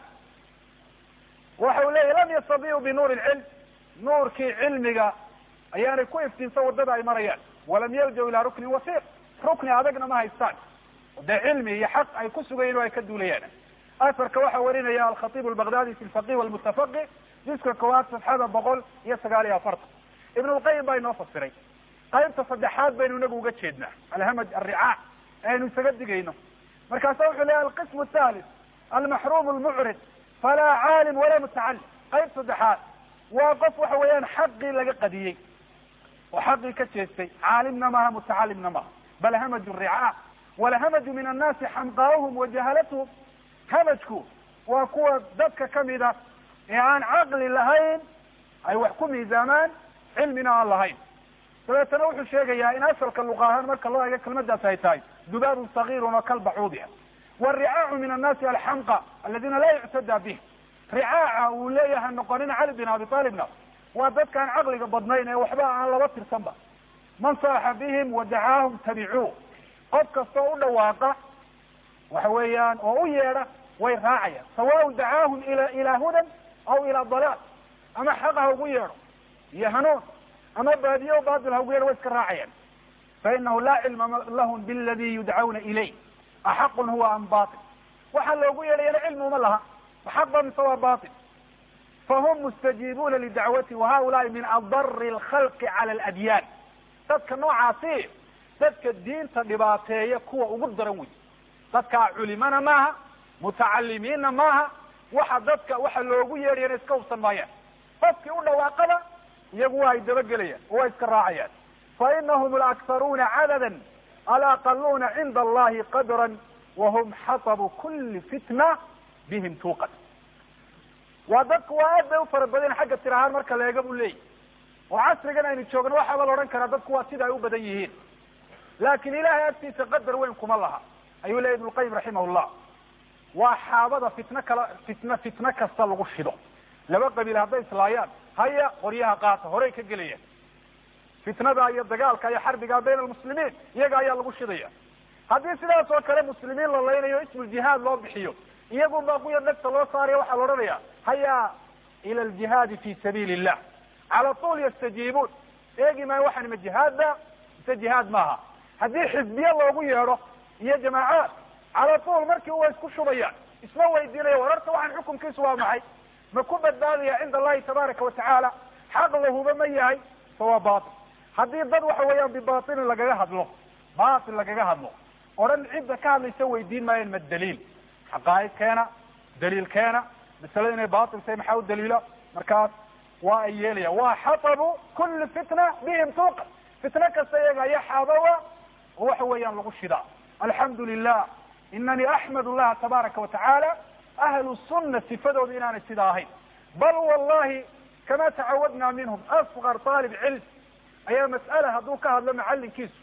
A: waxa uu leyahy lam yastadiicu binuuri lcilm nuurkii cilmiga ayaanay ku iftiinsan wadada ay marayaan walam yaljaw ilaa ruknin wasiiq rukni adagna ma haystaan dee cilmi iyo xaq ay ku sugayen o ay ka duulayaan asarka waxaa warinaya alkhatiib albaghdadi fi lfaqih walmutafaqih jiska koowaad safxada boqol iyo sagaal iyo afartan ibn lqayim baa inoo fasiray qaybta saddexaad baynu inagu uga jeednaa alhamaj alricaac aynu isaga digayno markaasa wuxuu leeyahy alqismu thalith almaxrum lmucrid falaa caalim walaa mutacalim qayb saddexaad waa qof waxa weeyaan xaqii laga qadiyey oo xaqii ka jeestay caalimna maaha mutacalimna maaha bal hamaju ricaac walhamaju min annaasi xamqaahum wa jahalatuhum hamajku waa kuwa dadka kamida ee aan caqli lahayn ay wax ku miisaamaan cilmina aan lahayn dabeetana wuxuu sheegayaa in asalka luqa ahaan marka loo eego kelmadaas ay tahay dubaabun sagiirun oo kalbacuudia waalricaacu min annaasi alxamqa aladina laa yuctada bih ricaaca uu leeyahay noqonina cali bin abi talibna waa dadkaan caqliga badnayn ee waxba aan laba tirsanba man saaxa bihim wadacaahum tabicuu qof kastoo u dhawaaqa waxa weeyaan oo u yeedha way raacayaan sawaun dacaahum ila ilaa hudan aw ilaa dalaal ama xaq ha ugu yeedho iyo hanuun ama baadiye o baatil ha ugu yeedho way iska raacayaan fainahu laa cilma lahum biladi yudcawna ilayh axaqun huwa am batil waxaa loogu yeedhayana cilmi uma laha xaq ba mise waa batil fahum mustajiibuuna lidacwati wahaulaai min adari alkhalqi cala aladyaan dadka noocaasi dadka diinta dhibaateeya kuwa ugu daran wey dadkaa culimana maaha mutacalimiinna maaha waxa dadka waxa loogu yeedhayana iska hubsan maayaan qofkii u dhawaaqada iyagu waa ay dabagelayaan oo waa iska raacayaan fainahum alakharuuna cadadan alaqaluuna cinda allahi qadran wahum xatabu kuli fitna bihim tuuqat waa dadku waa aad bay u fara badan xagga tir ahaan marka la eega buu leeyahy oo casrigan aynu joogno waxaaba la odhan karaa dadku waa sida ay u badan yihiin laakin ilahay agtiisa qadar weyn kuma laha ayuu leyahy ibnu lqayim raximahullah waa xaabada fitno kala fitna fitno kasta lagu shido laba qabiil hadday islaayaan haya qoryaha qaata horey ka gelayaan fitnada iyo dagaalka iyo xarbiga bayna almuslimiin iyaga ayaa lagu shidaya haddii sidaas oo kale muslimiin la laynayo ismuljihaad loo bixiyo iyagun baa kuya dhegta loo saaraya waxaa la odhanaya haya ila aljihaadi fi sabiili illah cala tuul yastajiibuun eegi maayo waxaan ma jihaadba mise jihaad maaha haddii xisbiye loogu yeedho iyo jamaacaad cala tuul markii way isku shubayaan isma weydiinaya war horta waxaan xukunkiisu waa maxay ma ku badbaadaya cinda allahi tabaaraka watacaala xaq lahuba ma yahay fa waa batil haddii dad waxa weeyaan bibatilin lagaga hadlo batil lagaga hadlo odhan cidda ka hadlaysa weydiin maayeen ma daliil xaqaa'id keena daliil keena masalada inay batil tahay maxaa u daliila markaas waa ay yeelayaan waa xatabu kuli fitna bihim tuuqa fitno kasta iyaga aya xaabawa oo waxa weeyaan lagu shidaa alxamdu lilah inani axmad llaha tabaaraka watacaala ahlu sunna sifadooda inaanay sidaa ahayn bal wallahi kama tacawadna minhum asqar aalib cilm ayaa mas'ala hadduu ka hadlo macalinkiisu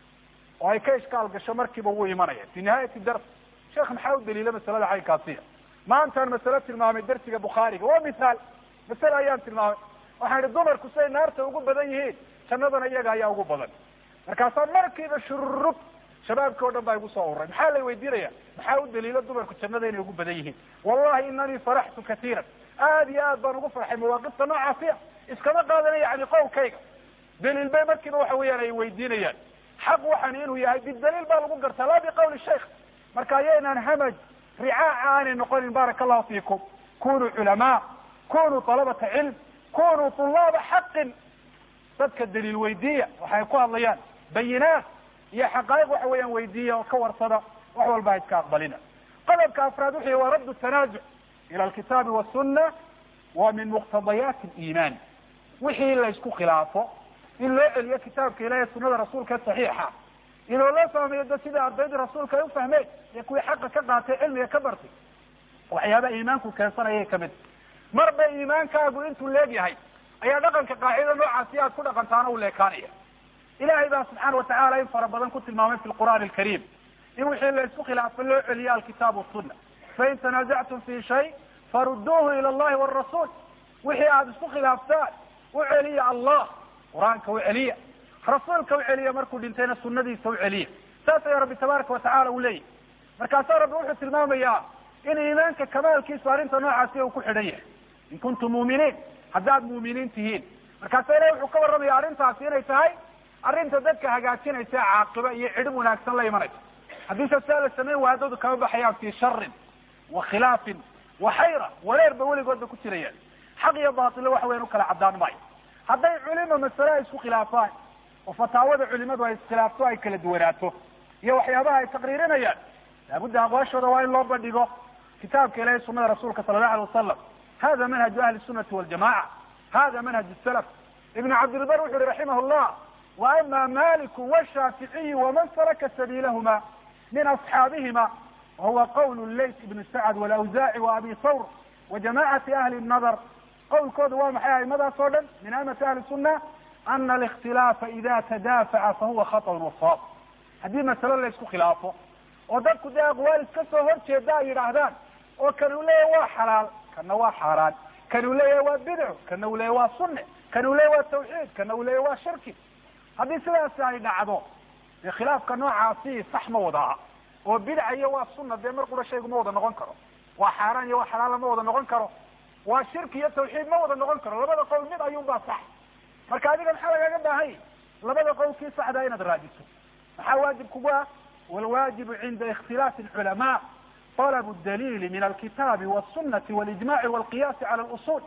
A: oo ay ka ishkaal gasho markiiba wuu imanaya fi nihaayati dars sheekh maxaa u daliila masalada caynkaasiya maantaan masale tilmaamay darsiga bukhaariga waa mithaal masale ayaan tilmaamay waxaan ihi dumarku siday naarta ugu badan yihiin jannadana iyaga ayaa ugu badan markaasaa markiiba shururub shabaabki o dhan baa igu soo ururay maxaa la weydiinaya maxaa u daliila dumarku jannada inay ugu badan yihiin wallahi inanii faraxtu katiiran aad iyo aad baan ugu farxay mawaaqifta noocaasiya iskama qaadana yani qowlkayga daliil bay markiiba waxa weeyaan ay weydiinayaan xaq waxaan inuu yahay bidaliil baa lagu gartaa laa biqawli sheikh marka ayaynaan hamaj ricaaca aanay noqonin baaraka allahu fiikum kunuu culamaa kunuu talabata cilm kunuu tulaaba xaqin dadka daliil weydiiya waxay ku hadlayaan bayinaat iyo xaqaa'iq waxa weeyaan weydiiya oo ka warsada wax walba ha iska aqbalina qodobka afraad wuxuu yihi waa raddu tanaazuc ila alkitaabi wasuna wa min muqtadayaati aliimaan wixii la isku khilaafo in loo celiyo kitaabka ilahi sunada rasuulka saxiixa inuu loo fahmayo da sida ardaydii rasuulka ay ufahmeen iyo kuwii xaqa ka qaatay cilmiga ka bartay waxyaabaha iimaanku keensanayay kamid marba iimaankaagu intuu leegyahay ayaa dhaqanka qaacida noocaasi aad ku dhaqantaana u leekaanaya ilahay baa subxaana watacaala in fara badan ku tilmaamay fi lqur'aani alkariim in wixii la isku khilaafo loo celiyo alkitaab wasuna fain tanazactum fi shay farudduuhu ila allahi wrasuul wixii aada isku khilaaftaan u celiya allah qur-aanka u celiya rasuulka u celiya markuu dhintayna sunadiisa u celiya saas ayaa rabbi tabaaraka watacala uu leeyahy markaasaa rabbi wuxuu tilmaamayaa in iimaanka kamaalkiisu arrinta noocaasi uu ku xidhan yahay in kuntum muuminiin haddaad muuminiin tihiin markaasa ilahi wuxuu ka warramaya arrintaasi inay tahay arrinta dadka hagaajinaysa caaqiba iyo cidhib wanaagsan la imanaysa haddii sasaa la samayn waaya dadu kama baxayaan fi sharin wa khilaafin wa xayra wareerba weligoodba ku jirayaan xaq iyo baatilo waxa weyan ukala caddaan maayo hadday culima masale ay isku khilaafaan oo fataawada culimadu ay iskhilaafto ay kala duwanaato iyo waxyaabaha ay taqriirinayaan laabudda aqwaashooda waa in loo bandhigo kitaabka ilahi sunada rasuulka sala allahu alay wasalam hada manhaju ahli sunati waljamaca hada manhaj salaf ibn cabdilbar wuxu uhi raximah llah wa ama maliku washaaficiyu waman salaka sabiilahuma min asxaabihima wahuwa qawl layt ibn sacd walawzaci wa abi thawr wa jamacati ahli nadar qawlkooda waa maxay aimadaas oo dhan min aimati ahli sunna ana alikhtilaafa ida tadaafaca fahuwa khaطأ wasaab haddii masalo la isku khilaafo oo dadku dee aqwaal iska soo horjeeda ay yidhaahdaan oo kan uu leeyahy waa xalaal kana waa xaaraan kan uu leeyahay waa bidco kana uu leeyahy waa sunne kan uu leeyahy waa tawxiid kana uu leeyahy waa shirki haddii sidaasi ay dhacdo dee khilaafka noocaasi sax ma wada aha oo bidca iyo waa sunna dee mar qura shaygu ma wada noqon karo waa xaaraan iyo waa xalaala ma wada noqon karo waa shirki iyo tawxiid ma wada noqon karo labada qowl mid ayuunbaa sax marka adiga maxaa lagaaga baahanya labada qowl kii saxdaa inaad raadiso maxaa waajib kugu ah walwaajibu cinda ikhtilaafi alculamaa طلب الدليل من الكتاب والسنة والإجماع والقياس على الأصول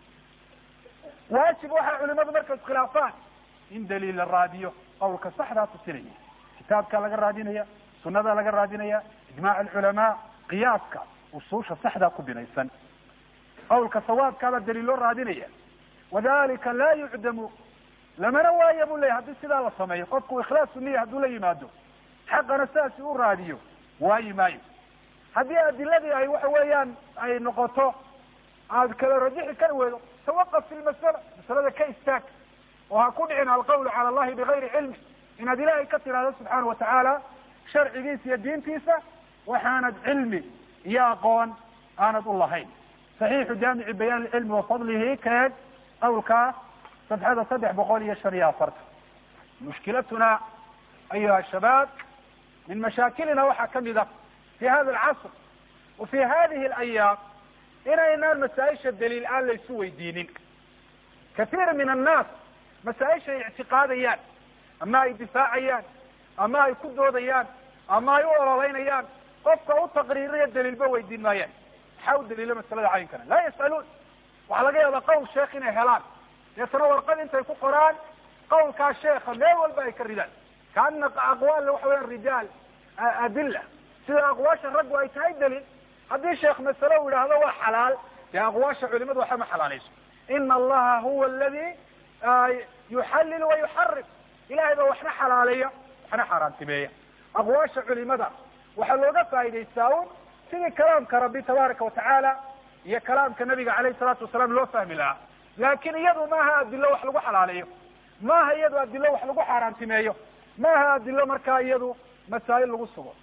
A: waajib waxaa culimadu markay iskhilaafaan in daliil la raadiyo qawlka saxdaa tusinaya kitaabkaa laga raadinaya sunadaa laga raadinaya ijmac alculamaa qiyaaska usuusha saxdaa ku binaysan qawlka sawaabkaabaa daliil loo raadinaya wadalika laa yucdamu lamana waaya bu leyahy haddii sidaa la sameeyo qofku ikhlaasu niya hadduu la yimaado xaqana sidaasi u raadiyo waayi maayo haddii adiladii ay waxa weeyaan ay noqoto aad kala rajixi kari weydo tawaqaf fi lmasala masalada ka istaag oo ha ku dhicin alqawlu cala allahi bigayri cilmi inaad ilaahay ka tidhahdo subxaana watacaala sharcigiisa iyo diintiisa waxaanad cilmi iyo aqoon aanad u lahayn saxiixu jaamici bayaan ilcilmi wa fadlihi keeg qawlkaa sabxada saddex boqol iyo shan iyo afartan mushkilatuna ayuha shabaab min mashaakilina waxaa kamid a fi hada alcasr wa fi hadihi alayaam inaynaan masaa-isha daliil aan laysu weydiinin kathiir min annaas masaa-isha ay ictiqaadayaan ama ay difaacayaan ama ay ku doodayaan ama ay u ololeynayaan qofka u taqriirinayo daliilba weydiin maayaan maxaa u daliilo masalada caynkana laa yas'aluun waxaa laga yaabaa qowl sheekh inay helaan deetana warqad intay ku qoraan qawlkaa sheeka meel walba ay ka ridaan kaana aqwaal waxa weyaan rijaal adila sida aqwaasha raggu ay tahay daliil haddii sheekh masale uu yidhaahdo waa xalaal dee aqwaasha culimadu waxa ma xalaalayso ina allaha huwa aladi yuxallil wa yuxarim ilahay baa waxna xalaaleeya waxna xaaraantimeeya aqwaasha culimada waxaa looga faa'idaystaa un sidii kalaamka rabbi tabaaraka watacaala iyo kalaamka nabiga caleyhi salaatu wasalaam loo fahmi lahaa laakin iyadu maaha adilo wax lagu xalaaleeyo maaha iyadu adilo wax lagu xaaraantimeeyo maaha adilo markaa iyadu masaa'il lagu sugo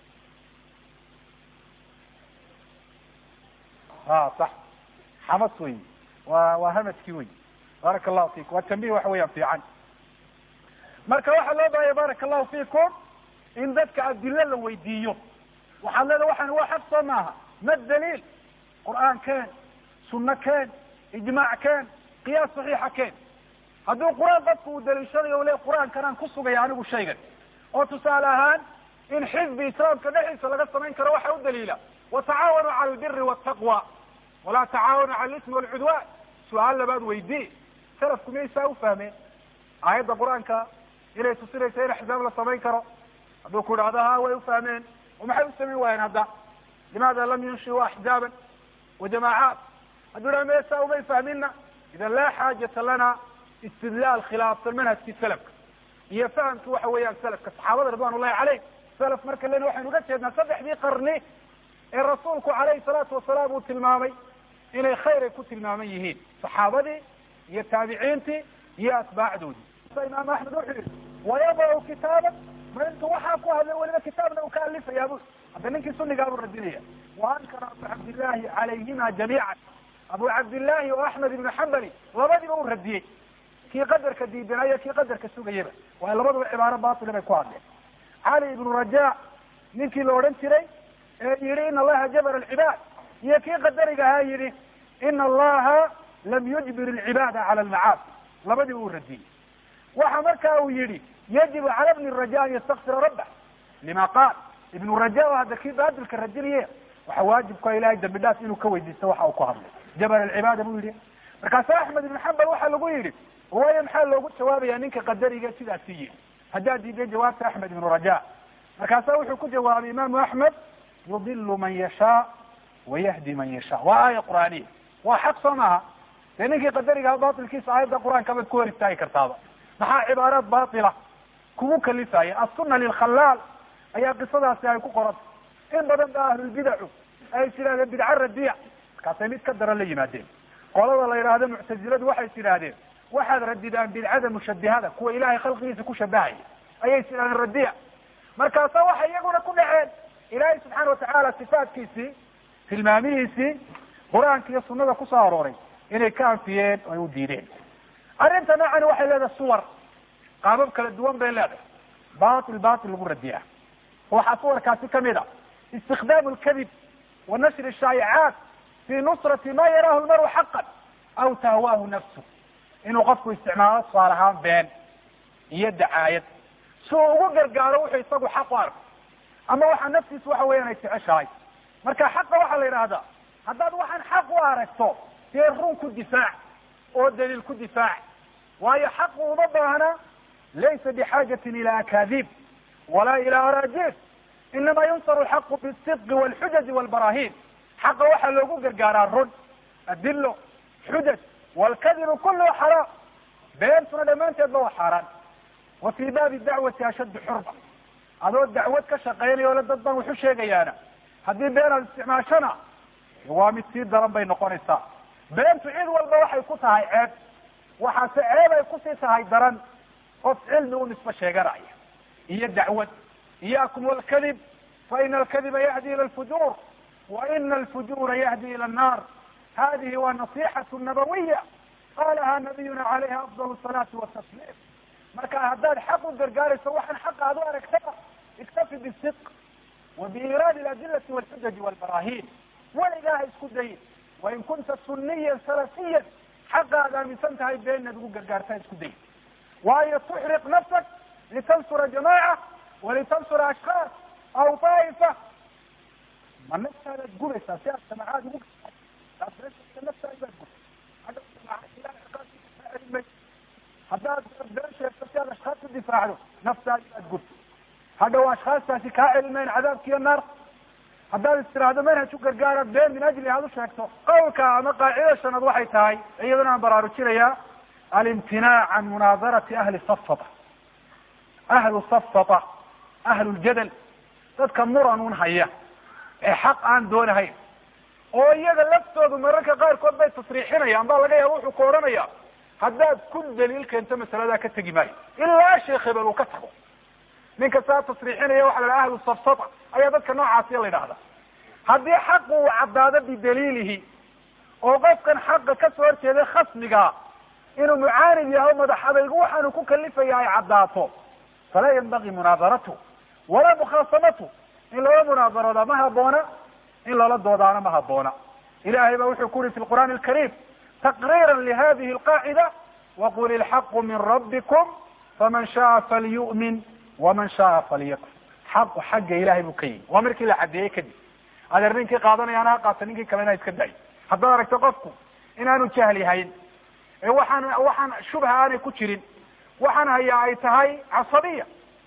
A: a sax xamas wey wa waa hamadkii wey baaraka allahu fikum waa tambih waxa weeyaan fiican marka waxaa loo baahaya baaraka allahu fikum in dadka adilo la weydiiyo waxaad leeda waxaan waa xaq soo maaha ma daliil qur'aan keen sunno keen ijmaac keen qiyaas saxiixa keen hadduu qur-aan dadku uu daliishanayo u le qur-aankan aan ku sugaya anigu shaygan oo tusaale ahaan in xizbi islaamka dhexdiisa laga samayn karo waxa u daliila watacaawanuu cala albiri waltaqwa walaa tacaawanu cala alismi walcudwan su-aal labaad weydii salafku miyaysaa u fahmeen aayadda qur-aanka inay tusinaysa in axzaab la samayn karo hadduu ku idhahdo ha way ufahmeen oo maxay u samayn waayeen hadda limaada lam yunshiu axzaaban wa jamaacaat hadduu idhaha meesaa umay fahmina idan laa xaajata lana istidlaal khilaafsan manhajkii salafka iyo fahamki waxa weeyaan salafka saxaabada ridwan ullahi caleyh salaf marka len waxaynu uga jeednaa saddexdii qarni ee rasuulku calayhi salaatu wasalaam uu tilmaamay inay khayr ay ku tilmaaman yihiin saxaabadii iyo taabiciintii iyo atbaacdoodii imaam axmed wuxuu yihi wayadacu kitaaban ma intu waxaa ku hadlay weliba kitaabna uu ka alifayaa bu hadda ninkii sunigaa buu radinaya wa ankara abu cabdillahi calayhima jamiican abu cabdillahi oo axmed ibnu xambali labadiba uu radiyey kii qadarka diidanaya kii qadarka sugayaba waayo labaduba cibaaro batila bay ku hadleen cali ibnu raja ninkii la odhan jiray ee yihi ina allaha jabara alcibaad iyo kii qadariga ahaa yihi ina allaha lam yujbir alcibaada cala almacaasi labadiba uu radiyey waxa marka uu yihi yajibu cala bni raja an yastakfira rabbah lima qaal ibnu raja oo hadda kii baadilka radinaya waxa waajibka ilahay dambi dhaaf inuu ka weydiisto waxa uu ku hadlay jabara alcibaada buu yihi markaasa axmed ibn xambal waxaa lagu yidhi waayo maxaa loogu jawaabaya ninka qadariga sidaasi yihi haddaad diiday jawaabta axmed ibnu raja markaasa wuxuu ku jawaabay imaamu axmed yudilu man yashaa wayahdi man yashaa waa aaya qur'aaniya waa xaq soo maaha dee ninkii qadarigaha batilkiisa aayadda qur-aanka baad ku hor istaagi kartaaba maxaa cibaaraad batila kugu kalifaya asuna lilkhalaal ayaa qisadaasi ay ku qoranta in badan ba ahlulbidacu ay tidhahdeen bidca radiya markaasay mid ka daran la yimaadeen qolada la yidhaahdo muctaziladu waxay tidhaahdeen waxaad radidaan bidcada mushabihada kuwa ilahay khalqigiisa ku shabahaya ayay tidhahdeen radiya markaasa waxay iyaguna ku dhaceen ilaahay subxaana watacaala sifaatkiisii tilmaamihiisii qur-aanka iyo sunada kusoo arooray inay ka anfiyeen o ay u diideen arrinta noocani waxay leedahay suwar qaabab kala duwan bay leedahay batil batil lagu radiya waxaa suwarkaasi kamid a istikdaamu lkadib wa nashri shaayicaat fi nusrati ma yaraahu lmaru xaqan aw tahwaahu nafsu inuu qofku isticmaalo tusaale ahaan been iyo dacaayad si uu ugu gargaaro wuxuu isagu xaq u arko ama waxa naftiisu waxa weeyaan ay jeceshahay marka xaqa waxaa la yidhaahdaa haddaad waxaan xaq u aragto dee run ku difaac oo daliil ku difaac waayo xaqu uma baahna laysa bixaajatin ila akaadib walaa ila araajiif inama yunsaru alxaqu bisidqi walxujaji walbarahin xaqa waxaa loogu gargaaraa run adilo xujaj walkadibu kulluhu xaraam beentuna dhammaanteedba waa xaaraan wa fii baabi dacwati ashaddu xurba adoo dacwad ka shaqaynaya ole dad baan waxu sheegayaana haddii been aad isticmaashona waa mid sii daran bay noqonaysaa beentu cid walba waxay ku tahay ceeb waxaase ceeb ay kusii tahay daran qof cilmi u nisbo sheeganaya iyo dacwad iyakum walkadib fa ina alkadiba yahdi ila alfujuur wa ina alfujura yahdi ila annar hadihi waa nasixatu nabawiya qalaha nabiyuna calayha afdal salaati watasliim marka haddaad xaq u gargaarayso waxaan xaqa aad u aragtaa iktafi bisidq wa biiraadi aladilati walxujaji walbarahin weligaa ha isku dayin wain kunta suniyan salafiyan xaqa aad aaminsan tahay been inaad ugu gargaarta ha isku dayin waayo tuxriq nafsak litansura jamaca walitansura ashkaas aw daa'ifa ma naftaadaad gubaysaa si aad jamacaad ugu naftaadi baad gubay haddaad been sheegto si aad ashkaas ku difaacdo naftaadi baad gubtay hadhaw ashkaastaasi kaa celinmayn cadaabkiiyo naar haddaad istiraahdo manhaj u gargaara been min ajli aad u sheegto qawlka ama qaacida shanaad waxay tahay iyadana aan baraarujinayaa alimtinaac can munaadarati ahli safata ahlu safata ahlu ljadal dadka muranun haya ee xaq aan doonahayn oo iyaga laftoodu mararka qaarkood bay tasriixinayaan baa laga yaaba wuxuu ku odhanaya haddaad ku daliil keento masaladaa ka tegi maayo ilaa sheekh hebel uu ka tago ninka saa tasriixinaya waxa la dhaha ahlu safsata ayaa dadka noocaasiya la yidhahda haddii xaqu uu caddaado bidaliilihi oo qofkan xaqa kasoo horjeeday khasmiga inuu mucaanid yahay o madax adaygu waxaanu ku kalifaya ay caddaato falaa yanbagi munaadaratu walaa mukhaasamatu in loola munaadarooda ma haboona in loola doodaana ma haboona ilahay ba wuxuu ku uri fi lqur'aani alkariim taqriira lihadihi alqaacida waqul ilxaqu min rabbikum faman shaaa falyu'min waman shaaa falyakfur xaqu xagga ilahay buu ka yimi waa markii la caddeeyey kadib adeer ninkii qaadanayaana ha qaata ninkii kalena iska dayo haddaad aragto qofku inaanu jahli hayn ee waxaan waxaan shubha aanay ku jirin waxaan hayaa ay tahay casabiya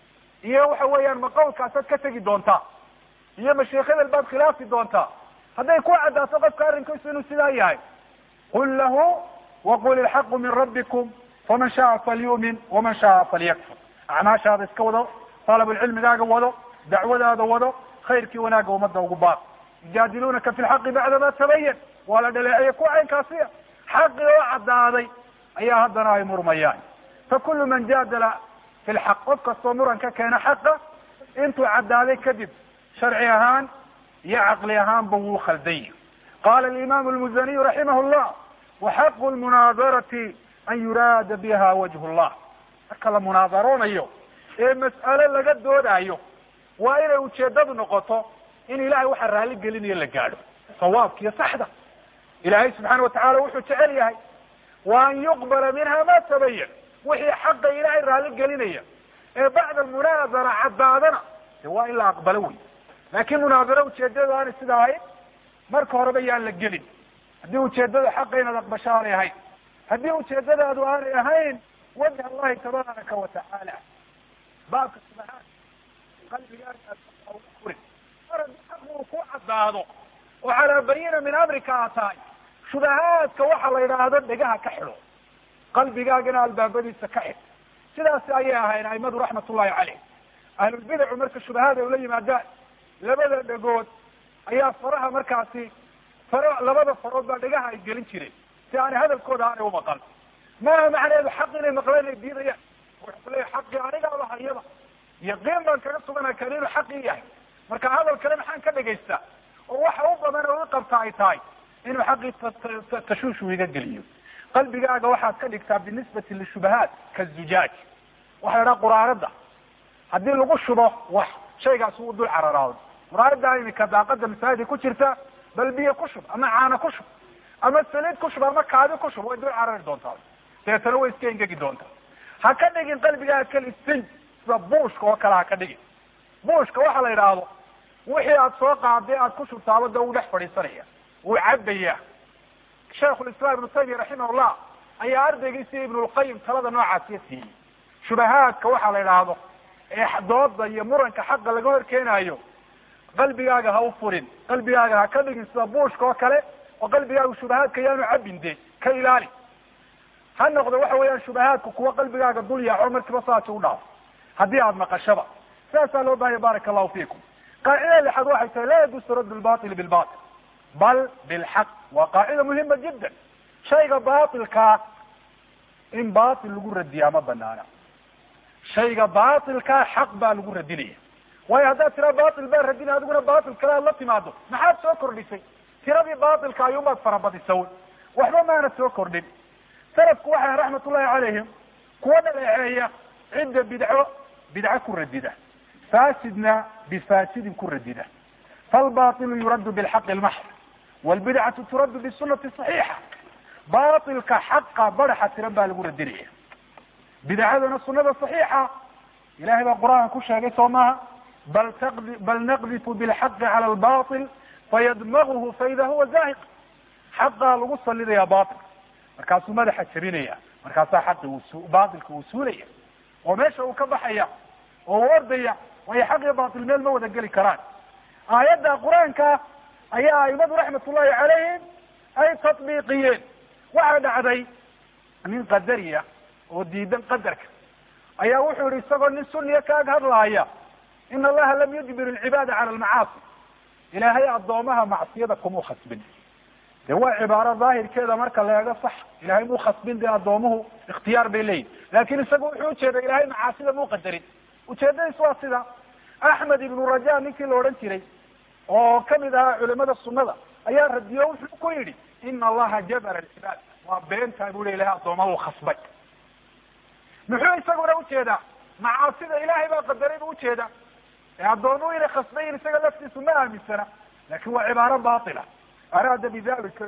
A: iyo waxa weeyaan ma qawlkaasaad ka tegi doontaa iyo masheekh hebel baad khilaafi doontaa hadday ku caddaato qofka arrinkiisu inuu sidaa yahay qul lahu waqul ilxaqu min rabbikum faman shaaa falyu'min waman shaaa falyakfur acmaashaada iska wado talabulcilmigaaga wado dacwadaada wado khayrkii wanaagga ummadda ugu baaq yujaadilunaka fi lxaqi bacda ma tabayan waa la dhaleeceeye kuwa caynkaasiya xaqi oo caddaaday ayaa haddana ay murmayaan fa kullu man jaadala fi lxaq qof kastoo muran ka keena xaqa intuu caddaaday kadib sharci ahaan iyo caqli ahaanba wuu khaldanya qala alimamu lmuzaniyu raximah llah waxaqu lmunaadarati an yuraada biha wajhu llah marka la munaadaroonayo ee mas'alo laga doodaayo waa inay ujeedadu noqoto in ilahay waxa raali gelinayo la gaadho sawaabka iyo saxda ilahay subxaana watacala wuxuu jecel yahay wa an yuqbala minha ma tabayan wixii xaqa ilahay raali gelinaya ee bacda almunaadara caddaadana de waa in la aqbalo wey laakin munaadaro ujeedadu aanay sida ahayn marka horeba yaan la gelin haddii ujeedada xaqa inaad aqbasho aanay ahayn haddii ujeedadaadu aanay ahayn wajh allahi tabaaraka wa tacaala baabka subxaan qalbigaaga furin mar haddii xaqu uu ku caddaado oo calaa bayina min amrika aad tahay shubahaadka waxa la yidhaahdo dhegaha ka xidho qalbigaagana albaabadiisa ka xidh sidaasi ayay ahayn aimadu raxmat ullahi caleyh ahlulbidacu marka shubahaad ay ula yimaadaan labada dhegood ayaa faraha markaasi faro labada farood baa dhegaha ay gelin jireen si aanay hadalkooda aanay umaqal maaha macnaheedu xaq inay maqleen ay diidayaan wuxuu leeyahy xaqii anigaaba hayaba yaqiin baan kaga sugana kan inuu xaqii yahay marka hadal kale maxaan ka dhagaystaa oo waxa u badan oo i qabta ay tahay inuu xaqii tashuushu iga geliyo qalbigaaga waxaad ka dhigtaa binisbati lishubahaat kazujaaj waxa la dhaha quraarada haddii lagu shubo wax shaygaas uu dul cararaado muraayada imika daaqada masaajida ku jirta bal biyo ku shub ama caano ku shub ama saliid ku shub ama kaadi ku shub way dul carari doontaa deetana way iska engegi doontaa ha ka dhigin qalbigaaga kal istinj sida buushka oo kale ha ka dhigin buushka waxa la yidhaahdo wixii aad soo qaaday aad ku shubtaaba da uu dhex fadhiisanaya wuu cabaya shaikhulislaam ibnu taymiya raximahullah ayaa ardaygiisi ibnulqayim talada noocaasiya siiyey shubahaadka waxaa la yidhaahdo ee dooda iyo muranka xaqa laga hor keenaayo qalbigaaga ha u furin qalbigaaga ha ka dhigin sida buushka oo kale oo qalbigaaga shubahaadka yaanu cabin de ka ilaali ha noqdo waxa weeyaan shubahaadku kuwa qalbigaaga dul yaaco markiiba saasi u dhaafo haddii aada maqashaba sidaasaa loo bahaya baraka allahu fiikum qaacidada lixaad waxay tahay laa yajuusu radd lbaili bilbatil bal bilxaq waa qaacida muhima jiddan shayga batilkaa in batil lagu radiyaa ma banaana shayga batilkaa xaq baa lagu radinaya waayo haddaad tiraa batil baa radinaya adiguna batil kale aad la timaado maxaad soo kordhisay tiradii batilka ayuunbaad farabadisa waxba maana soo kordhin salafku waxay raxmat ullahi calayhim kuwa dhaleeceeya cidda bidco bidco ku radida fasidna bifasidin ku radida falbatilu yuraddu bilxaqi lmaxr wlbidcatu turaddu bisunati صaxiixa batilka xaqa badaxa tiran baa lagu radinaya bidcadana sunada صaxiixa ilahay baa qur-aanka ku sheegay soo maha bal taqdi bal naqdifu bilxaqi cala lbatil fayadmaguhu faida huwa zahiq xaqaa lagu salidaya batil markaasuu madaxa jabinaya markaasaa xaqi uu batilka uu suulaya oo meesha uu ka baxaya oo uu ordaya waayo xaq iyo batil meel ma wada geli karaan aayadda qur-aanka ayaa aimadu raxmat ullahi calayhim ay tatbiiqiyeen waxaa dhacday nin qadariya oo diidan qadarka ayaa wuxuu yihi isagoo nin suniya kaag hadlaaya in allaha lam yujbir alcibaada cala almacaasi ilaahay addoomaha macsiyada kumuu khasbin de waa cibaaro daahirkeeda marka la eego sax ilahay muu khasbin dee addoomuhu ikhtiyaar bay leeyihin laakin isagu wuxuu ujeeda ilahay macaasida muu qadarin ujeedadiis waa sida axmed ibnu raja ninkii la odhan jiray oo kamid ahaa culimada sunada ayaa radiyo wuxuu ku yidhi ina allaha jabara alcibaad waa beentaa bu le ilahay addoomaha uu khasbay muxuu isaguna ujeedaa macaasida ilahay baa qadaray bu ujeeda ee addoomuhu inay khasbayin isaga laftiisu ma aaminsana lakin waa cibaaro batila araada bidalika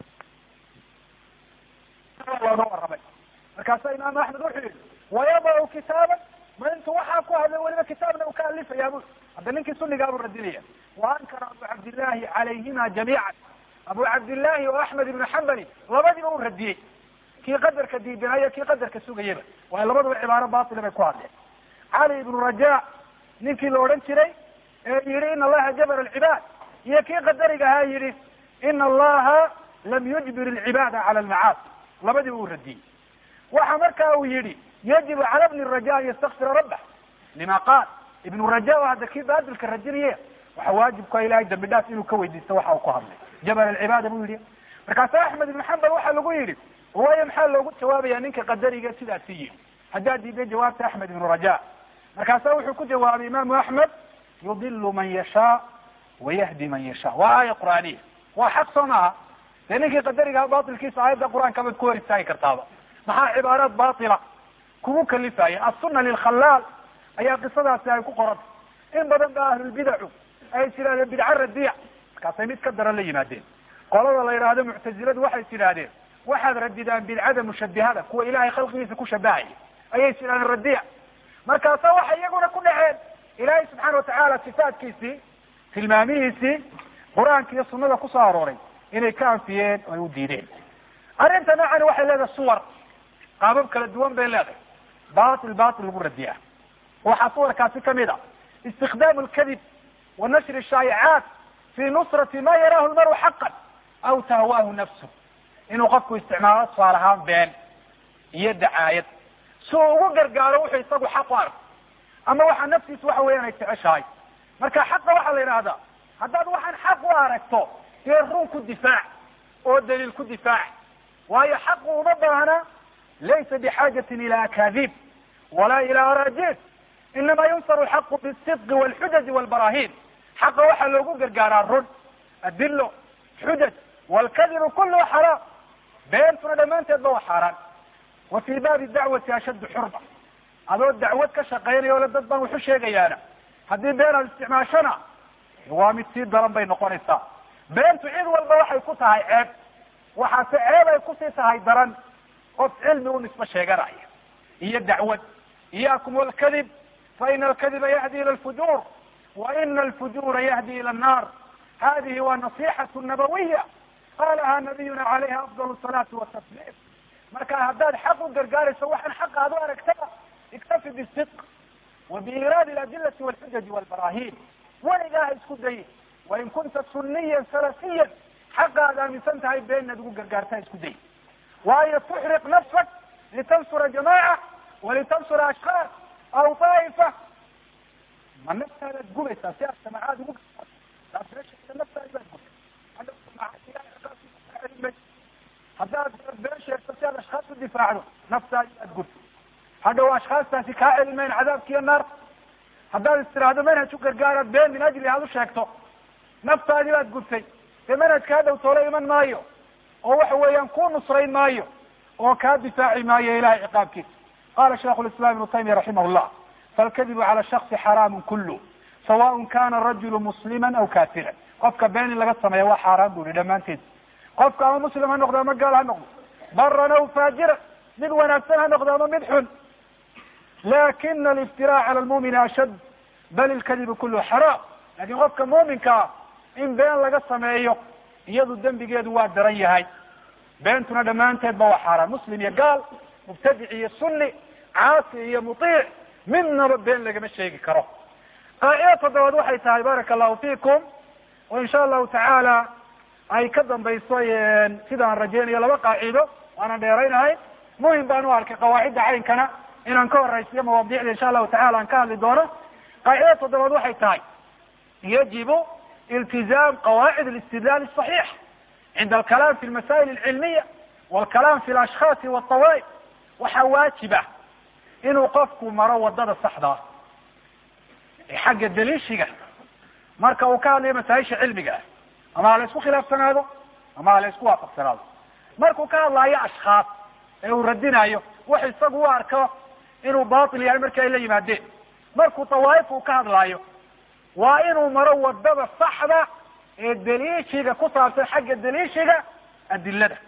A: looga warramay markaasa imaam axmed wuxuu yihi wayadacu kitaaban ma intu waxaa ku hadlay weliba kitaabna uu ka alifaya bu hadda ninkii sunigaabuu radinaya wa ankara abu cabdillahi calayhima jamiican abu cabdillahi oo axmed ibnu xambali labadiba uu radiyey kii qadarka diidanaya kii qadarka sugayaba waayo labaduba cibaaro batila bay ku hadleen cali ibnu raja ninkii la odhan jiray ee yihi ina allaha jabara alcibaad iyo kii qadariga ahaa yihi ina allaha lam yujbir alcibaada cala almacaasi labadiba uu radiyey waxa marka uu yihi yajibu cala bni raja an yastakfira rabbah lima qaal ibnu raja oo hadda kii baadilka radinaya waxa waajibka ilahay dambi dhaaf inuu ka weydiisto waxa uu ku hadlay jabal alcibaada buu yihi markaasa axmed ibn xambal waxaa lagu yihi waayo maxaa loogu jawaabaya ninka qadariga sidaasi yihi haddaad diiday jawaabta axmed ibnu raja markaasa wuxuu ku jawaabay imaamu axmed yudilu man yashaa wayahdi man yashaa waa aaya qur'aaniya waa xaq soo maaha dee ninkii qadariga batilkiisa aayadda qur-aanka baad ku hor istaagi kartaaba maxaa cibaaraad batila kugu kalifaya asuna lilkhalaal ayaa qisadaasi ay ku qoranta in badan ba ahlulbidacu ay tidhahdeen bidca radiya markaasay mid ka daran la yimaadeen qolada la yidhaahdo muctaziladu waxay tidhaahdeen waxaad radidaan bidcada mushabihada kuwa ilahay khalqigiisa ku shabahaya ayay tidhahdeen radiya markaasa waxay iyaguna ku dhaceen ilaahay subxaana watacaala sifaadkiisii tilmaamihiisii qur-aanka iyo sunada kusoo arooray inay ka anfiyeen oo ay u diideen arrinta noocani waxay leedahay suwar qaabab kala duwan bay leedahay batil batil lagu radiyaa waxaa suwarkaasi kamid a istikdaamu lkadib wa nashri shaayicaat fi nusrati ma yaraahu lmaru xaqan aw tahwaahu nafsu inuu qofku isticmaalo tusaale ahaan been iyo dacaayad si uu ugu gargaaro wuxuu isagu xaq u arko ama waxa naftiisu waxa weeyaan ay jeceshahay marka xaqa waxaa la yidhahdaa haddaad waxaan xaq u aragto dee run ku difaac oo daliil ku difaac waayo xaqu uma baahna laysa bixaajatin ila akaadib walaa ila araajib inama yunsaru lxaqu bisidqi walxujaji walbarahin xaqa waxaa loogu gargaaraa run adilo xujaj walkadibu kulluhu xaraam beentuna dhammaanteedba waa xaaraan wa fii baabi dacwati ashaddu xurma adoo dacwad ka shaqaynaya ole dad baan waxu sheegayaana haddii been aad isticmaashana waa mid sii daran bay noqonaysaa beentu cid walba waxay ku tahay ceeb waxaase ceeb ay kusii tahay daran qof cilmi u nisbo sheeganaya iyo dacwad iyakum walkadib fa ina alkadiba yahdi ila alfujuur wa ina alfujuura yahdi ila annar hadihi waa nasixatu nabawiya qalaha nabiyuna calayha afdal salaatu watasliim marka haddaad xaq u gargaarayso waxaan xaqa ad u aragtaba iktafi bisidq wa biiraadi aladilati walxujaji walbarahin weligaa ha isku dayin wain kunta suniyan salafiyan xaqa ad aaminsan tahay been inaad ugu gargaarta ha isku dayin waayo tuxriq nafsak litansura jamaca walitansura ashkaas aw daa'ifa ma naftaadaad gubaysaa si aad jamacaad ugu naftaadi baad gubtay haddaad been sheegto si aad ashkaas u difaacdo naftaadi baad gubtay hadhow ashkaastaasi kaa celin mayn cadaabkiiyo naarta haddaad istiraahdo manhaj u gargaaraad been min ajli aad u sheegto naftaadi baad gubtay dee manhajka hadhow toolo iman maayo oo waxa weeyaan ku nusrayn maayo oo kaa difaaci maayo ilahay ciqaabkiisa qala shaikhu lislam ibnu taymiya raximah llah falkadibu cala shaksi xaraamun kulu sawaءn kana rajulu muslima aw kafiran qofka been in laga sameeya waa xaaraan bu yihi dhammaanteed qofka ama muslim ha noqdo ama gaal ha noqdo baran aw faajira mid wanaagsan ha noqdo ama mid xun lakina aliftirac cala lmumini ashad bal ilkadibu kulu xaraam lakin qofka muuminkaa in been laga sameeyo iyadu dembigeedu waa daran yahay beentuna dhammaanteedba waa xaaraan muslim iyo gaal mubtadic iyo sunni caasi iyo muiic midnaba been lagama sheegi karo qaacida toddobaad waxay tahay baraka allahu fiikum oo insha allahu tacaala ay ka dambayso sidaan rajeynayo laba qaacido waana dheeraynahay muhim baan u arkay qawaacidda caynkana inaan ka horaysiyo mawaadiicda insha allahu tacala aan ka hadli doono qaacida toddobaad waxay tahay yajibu iltizaam qawaacid alistidlaal asaxiix cinda alkalaam fi lmasaa'il alcilmiya walkalaam fi alashkhaasi walطawaaif waxaa waajiba inuu qofku maro wadada saxdaa ee xagga daliishiga marka uu ka hadlayo masaa-isha cilmiga ah ama ha la isku khilaafsanaado ama ha la isku waafaqsanaado markuu ka hadlaayo ashkhaas ee uu radinayo wax isagu u arko inuu batil yahay markii ay la yimaadeen markuu tawaa'if uu ka hadlaayo waa inuu maro wadada saxda ee daliishiga ku saabsan xagga daliishiga adilada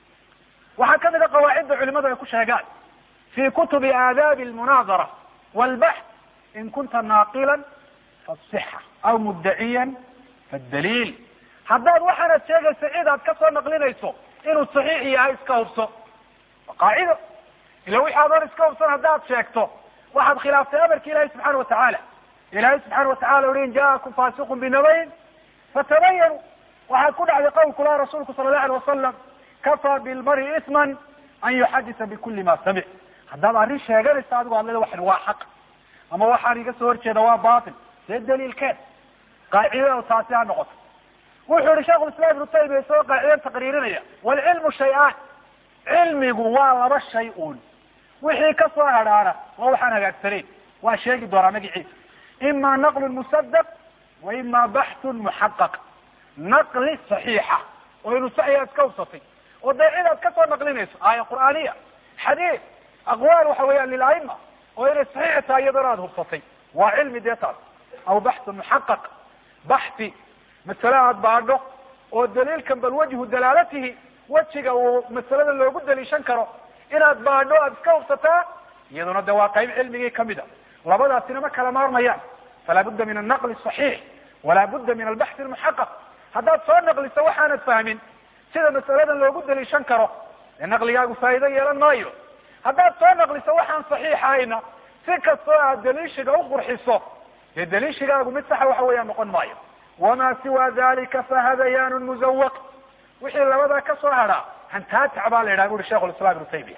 A: waxaa kamid a qawaacidda culimadu ay ku sheegaan fi kutubi aadaabi almunaadara walbaxth in kunta naaqilan fasixa aw muddaciyan fadaliil haddaad waxaanad sheegayso cid aad ka soo naqlinayso inuu saxiix yahay iska hubso qaacido ila wixi adoon iska hubsan haddaad sheegto waxaad khilaaftay amarki ilahi subxaana watacaala ilahi subxaana watacala ui in jaakum fasiqun binabayn fatabayanu waxaad ku dhacday qowlkula rasuulku sala allahu alay wasalam kafaa bilmari isman an yuxadisa bikuli ma samic haddaad arrin sheeganaysa adigo adleda waxan waa xaq ama waxaan iga soo horjeeda waa batil dee daliilkeed qaacidada taasi ha noqoto wuxuu yihi sheikhu islam ibnu taymiya isagoo qaacidan taqriirinaya walcilmu shay-aan cilmigu waa laba shay uun wixii ka soo hadhaana waa waxaan hagaagsanayn waa sheegi doonaa magaciisa ima naqlun musadaq wa ima baxthun muxaqaq naqli saxiixa oo inu saxiya iska hubsatay oo dee cidaad ka soo naqlinayso aaya qur'aaniya xadiid aqwaal waxa weeyaan lilaima oo inay saxiix tahay iyadona aad hubsatay waa cilmi dee taas aw baxthun muxaqaq baxthi masale aad baadho oo daliilkan bal wajhu dalaalatihi wejiga uu masalada loogu daliishan karo inaad baadho aad iska hubsataa iyaduna de waa qayb cilmigii kamid a labadaasina ma kala maarmayaan falaa budda min alnaqli saxiix walaa budda min albaxthi almuxaqaq haddaad soo naqliso waxaanad fahmin sida masaladan loogu daliishan karo dee naqligaagu faa'iido yeelan maayo haddaad soo naqliso waxaan saxiixahayna si kastoo aad daliishiga uqurxiso dee daliishigaagu mid saxa waxa weeyaan noqon maayo wamaa siwa dalika fahadayaanu muzawaq wixii labadaa ka soo hadhaa hantaatac baa la yidhaha bu uri shekhu lislam ibnu taymiya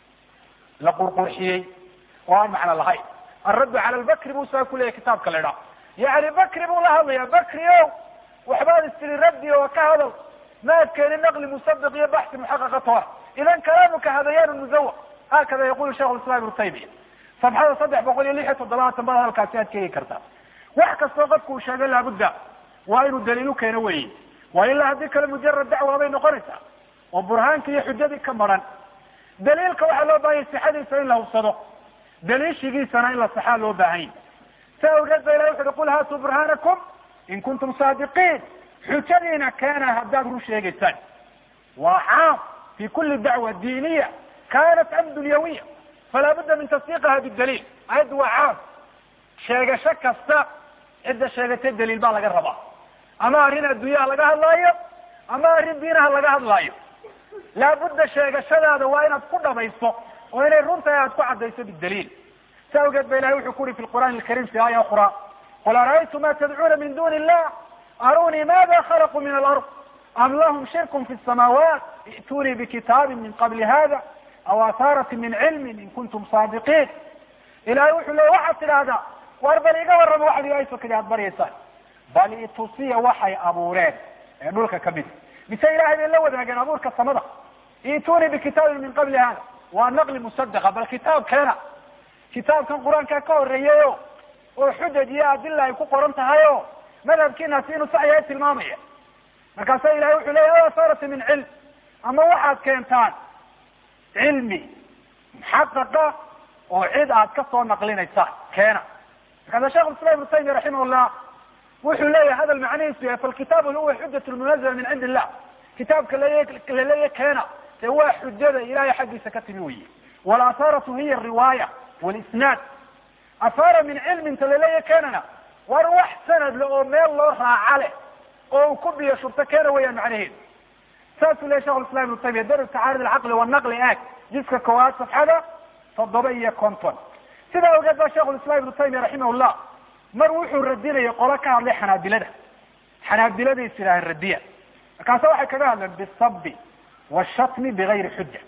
A: la qurqurxiyey oo aan macno lahayn alraddu cala lbakri buu saa ku leeyahy kitaabka la idhaha yani bakri buu la hadlaya bakri o waxbaad istiri raddi oo ka hadal maad keenin naqli musadaq iyo baxsi muxaqaqa toona idan kalaamuka hadayaanu muzawaq hakada yaqulu shekhu lislam ibnu taymiya sabxada saddex boqol iyo lix iyo toddobaatan bad halkaasi aad keegi kartaa wax kastoo qofku uu sheegay laabudda waa inuu daliil u keeno weyi waa ilaa haddii kale mujarad dacwa bay noqonaysaa oo burhaanka iyo xujadii ka maran daliilka waxaa loo baahanya sixadiisa in la hubsado daliishigiisana in la saxaa loo baahan yahy sa awgeed ba ilahi wuxu uhi qul haatuu burhanakum in kuntum saadiqiin xujadiina keena haddaad run sheegaysaan waa caam fi kuli dacwa diiniya kanat am dunyawiya falaa budda min tasdiiqiha bidaliil ayaddu waa caam sheegasho kasta cidda sheegatay daliil baa laga rabaa ama arrin adduunyaha laga hadlaayo ama arrin diinaha laga hadlaayo laabudda sheegashadaada waa inaad ku dhamayso oo inay runtahay aad ku caddayso bidaliil sa awgeed ba ilahay wuxuu ku uri fi lqur'aan alkarim fi aaya ukra qul ara'aytum ma tadcuuna min duni illah arunii mada khalaquu min alard am lahum shirkun fi samaawaat i'tunii bikitaabin min qabli hada aw ahaaratin min cilmin in kuntum saadiqiin ilahay wuxuu leey waxaad tidhaahdaa war bal iga warrama waxad ilahay sokadi aad baryaysaan bal itusiya waxay abuureen ee dhulka kamid mise ilahay bay la wadaageen abuurka samada i'tunii bikitaabin min qabli hada waa naqli musadaqa bal kitaab keena kitaabkan qur-aankaa ka horeeyayo oo xujaj iyo adila ay ku qoran tahay o madhabkiinaasi inuu sax yahay tilmaamaya markaasa ilahay wuxuu leya asaarati min cilm ama waxaad keentaan cilmi muxaqaqa oo cid aad ka soo naqlinaysaan keena markaasa shekh islam ibnu taymiya raximahullah wuxuu leeyahay hadal macnihiisu yahay falkitaabu huwa xujat lmunazala min cindi illah kitaabka laleeya keena dee waa xujada ilahay xaggiisa ka timi weye walaathaaratu hiya riwaaya walisnaad ahaara min cilmin ta laleeya keenana war wax sanad le oo meel loo raaca leh oo uu ku biyo shurto keena weyaan macnaheedu saasuu lehy shekh islam ibnu taymiya dar tacaarud alcaqli wanaqli aag jiska koowaad safxada toddoba iyo konton sidaa awgeed ba shekhulislam ibnu taymiya raximahullah mar wuxuu radinayay qolo ka hadlay xanaabilada xanaabiladay sidaahan radiya markaasa waxay kaga hadleen bisabi washatmi bigayri xuja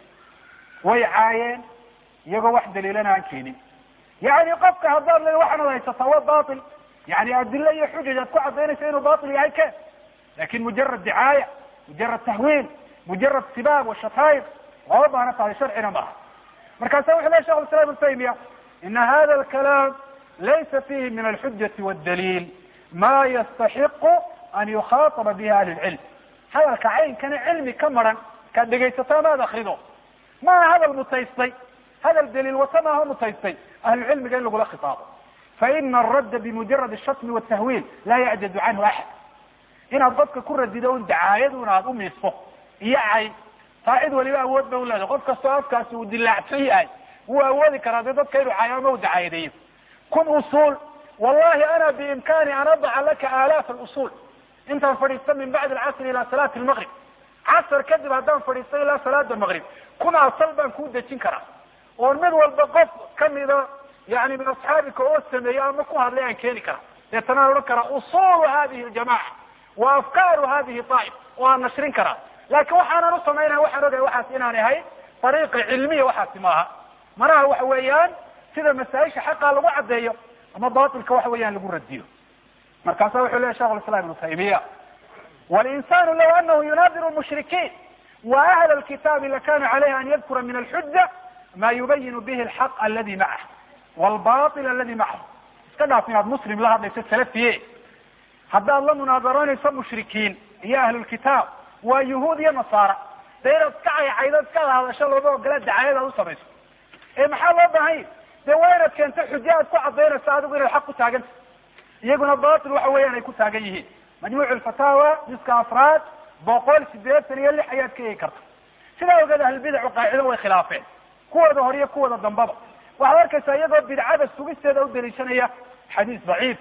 A: way caayeen iyagoo wax daliilana aan keenin yani qofka haddaad le waxaanad haysataa waa bail yani adilo iyo xujaj aad ku cadaynaysa inuu bail yahay ke lakin mujarad dicaaya mujarad tahwiil mujarad sibaab washatayr lama baana tahay sharcina maaha markaasa wuxu ley shekh islam ibnu taymiya ina hada alkalaam laysa fihi min alxujati wاdaliil ma yastaxiqu an yukhaataba bihi ahli lcilm hadalka caynkana cilmi ka maran kaad dhegaysato amaad akrido maaha hadal mutaystay hadal daliil wata maaha mutaystay ahlucilmiga in lagula khitaabo faina aradda bimujarad ashatmi watahwiil laa yacjadu canhu axad inaad qofka ku radido un dacaayaduna aad umiiso iyo cay taa cid waliba awood ba uleedahay qof kastoo afkaasi uu dilaacsan yahay wuu awoodi karaa dee dadka inuu cayo ama u dacaayadeeyo kun usuul wallahi ana biimkani an adaca laka aalaaf alusul intaan fadhiista min bacdi alcasri ila salaati lmaqrib casar kadib haddaan fadhiista ilaa salaada maqrib kun asal baan kuu dejin karaa oon mid walba qof kamida yani min asxaabika oo sameeyey ama ku hadlay aan keeni karaa deetana aan odhan karaa usulu hadihi ljamaca wa afkaaru hadihi aa'if oo aan nashrin karaa laakin waxaanan u samaynaya waxaan ogahay waxaas inaan ahay ariiqa cilmiya waxaasi maaha manaha waxa weeyaan sida masaaisha xaqa lagu caddeeyo ama batilka waxa weeyaan lagu radiyo markaasa wuxuu leya shekh islam ibnu taymiya walinsanu law anahu yunaadiru mushrikiin wa ahla lkitaabi lakana calayhi an yadkura min alxuja ma yubayinu bihi alxaq aladi macah wlbail aladi macahu iska dhaaf inaad muslim la hadlayso salafiye haddaad la munaadaranayso mushrikiin iyo ahlulkitaab waa yuhuud iyo nasaara dee inaad iska caycaydo iska hadasho looma ogola dacayadaad u samayso ee maxaa loo baahanya dee waa inaad keento xujo aad ku cadaynayso adigu inaad xaq ku taaganta iyaguna batil waxa weeyaan ay ku taagan yihiin majmuuc lfataawa jiska afraad boqol sideetan iyo lix ayaad ka eegi karta sidaa ogeed ahlulbidacu qaacido way khilaafeen kuwooda hore iyo kuwooda dambaba waxaad arkaysaa iyagoo bidcada sugisteeda u daliishanaya xadiis daciif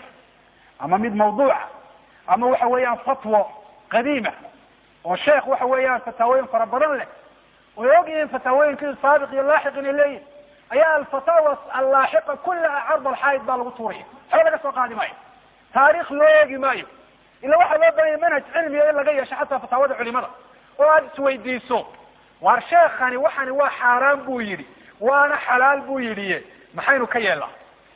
A: ama mid mawduuca ama waxa weeyaan fatwo qadiima oo sheekh waxa weeyaan fataawooyin fara badan leh way og yihiin fataawooyinkii saabiq iyo laaxiq inay leeyihin ayaa alfataawa allaaxiqa kullaha card alxaayid baa lagu tuuraya waxba laga soo qaadi maayo taarikh loo eegi maayo ila waxaa loo baahanya manhaj cilmiga in laga yeesho xataa fataawada culimada oo aada isweydiiso waar sheekani waxani waa xaaraan buu yidhi waana xalaal buu yidhi maxaynu ka yeelnaa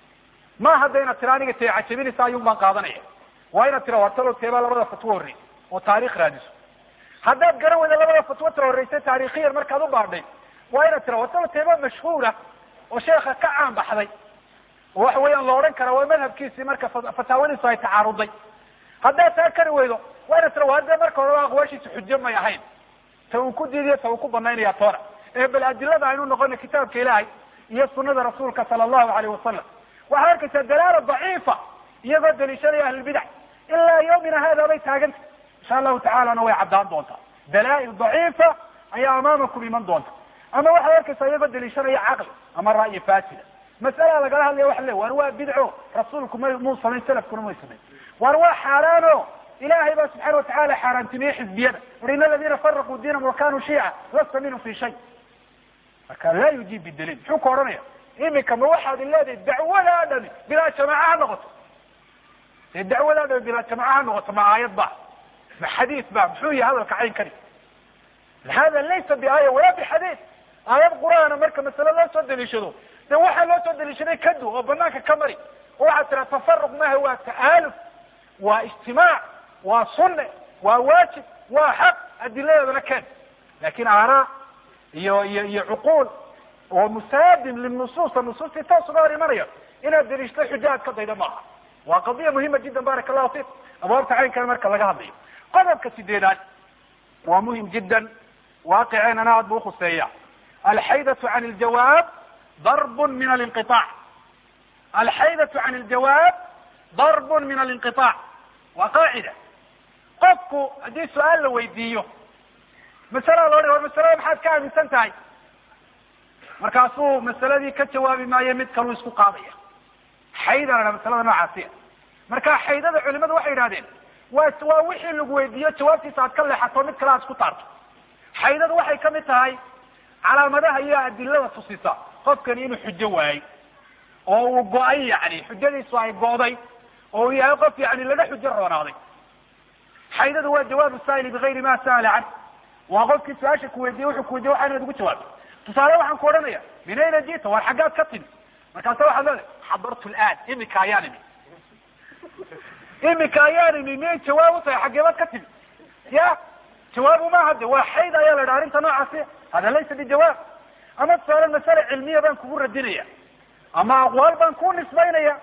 A: ma hadda inaad tira aniga tee cajabinaysa ayuun baan qaadanaya waa inaad tira wartalo teebaa labada fatwo horrey oo taarikh raadiso haddaad garan weyda labada fatwo tira horreysay taarikhiyan markaad u baadhay waa inaad tira wartalo teeba mashhuura oo sheeka ka caan baxday oo waxa weeyaan la odhan karaa waa madhabkiisii marka fataawadiisu ay tacaaruday haddaad taa kari weydo waa inaad tira hadee marka horeba aqwaashiisa xujo may ahayn ta uu ku diidiyo ta uu ku banaynaya toona ee bal adilada aynu noqona kitaabka ilaahay iyo sunada rasuulka sala allahu alayh wasalam waxaad arkaysaa dalaala daciifa iyagoo daliishanaya ahlulbidac ilaa yawmina hada bay taaganta insha allahu tacalana way caddaan doontaa dalaa-il daciifa ayaa amaamakum iman doonta ama waxaad arkaysaa iyagoo daliishanaya caqli ama ra'yi fasida mas'alaa lagala hadlaya waxa le war waa bidco rasuulku ma muu samayn salafkuna may samayn war waa xaaraano ilahay baa subxaana watacala xaaraantimiyey xizbiyada uri in aladina faraquu diinahum wa kanuu shiica lasta minhum fi shay marka laa yujiib bidaliil muxuu ka odhanaya imika ma waxaad leedahay dacwadaa dhami bilaa jamaaca ha noqoto dee dacwadaa dhami bilaa jamaaca ha noqoto ma aayad ba ma xadiis ba muxuu yahay hadalka caynkani hada laysa biaaya walaa bixadiis aayad qur-aana marka masale loo soo daliishado de waxaa loo soo daliishaday kadu oo banaanka ka mari oo waxaad tiraa tafaruq maaha waa ta'aaluf waa ijtimaac waa sunne waa waajib waa xaq adiladeedana keen lakin aaraa iyo iyo iyo cuquul oo musaadim linusuusa nusuustii toos uga hor imanayo inaad daliishto xuja ad ka dayda maaha waa qadiya muhima jiddan baraka allahu fik abwaabta caynkan marka laga hadlayo qodobka sideedaad waa muhim jiddan waaqiceenana aad bu ukhuseeya alxaydatu can iljawaab darbun min alinqiaac alxaydatu can iljawaab darbun min alinqiaac waa qaacida qofku haddii su-aal la weydiiyo masalaa loo war masalada maxaad ka aaminsan tahay markaasuu masaladii ka jawaabi maayo mid kaluu isku qaadaya xayda la dhaha masalada noocaasiya marka xaydada culimadu waxay yidhahdeen waa waa wixii lagu weydiiyo jawaabtiisa aad ka leexato mid kale aad isku taarto xaydadu waxay kamid tahay calaamadaha iyo adilada tusisa qofkani inuu xujo waayey oo uu go-ay yani xujadiisu ay go'day oo uu yahay qof yani laga xujo roonaaday xaydadu waa jawaabu saa'ili bigayri ma sa'ala can waa qofkii su-aasha kuweydiye wuxuu kuweydiye waxa inaad ugu jawaabto tusaale waxaan ku odhanaya min ayna jita war xaggaad ka timi markaasa waxaad leedahay xadartu laan imika ayaan imi imika ayaan imi miyay jawaab u tahay xaggeebaad ka timi ya jawaabu maaha de waa xayd ayaa la dhaha arrinta noocaasi hada laysa bijawaab ama tusaale masale cilmiya baan kugu radinaya ama aqwaal baan ku nisbaynaya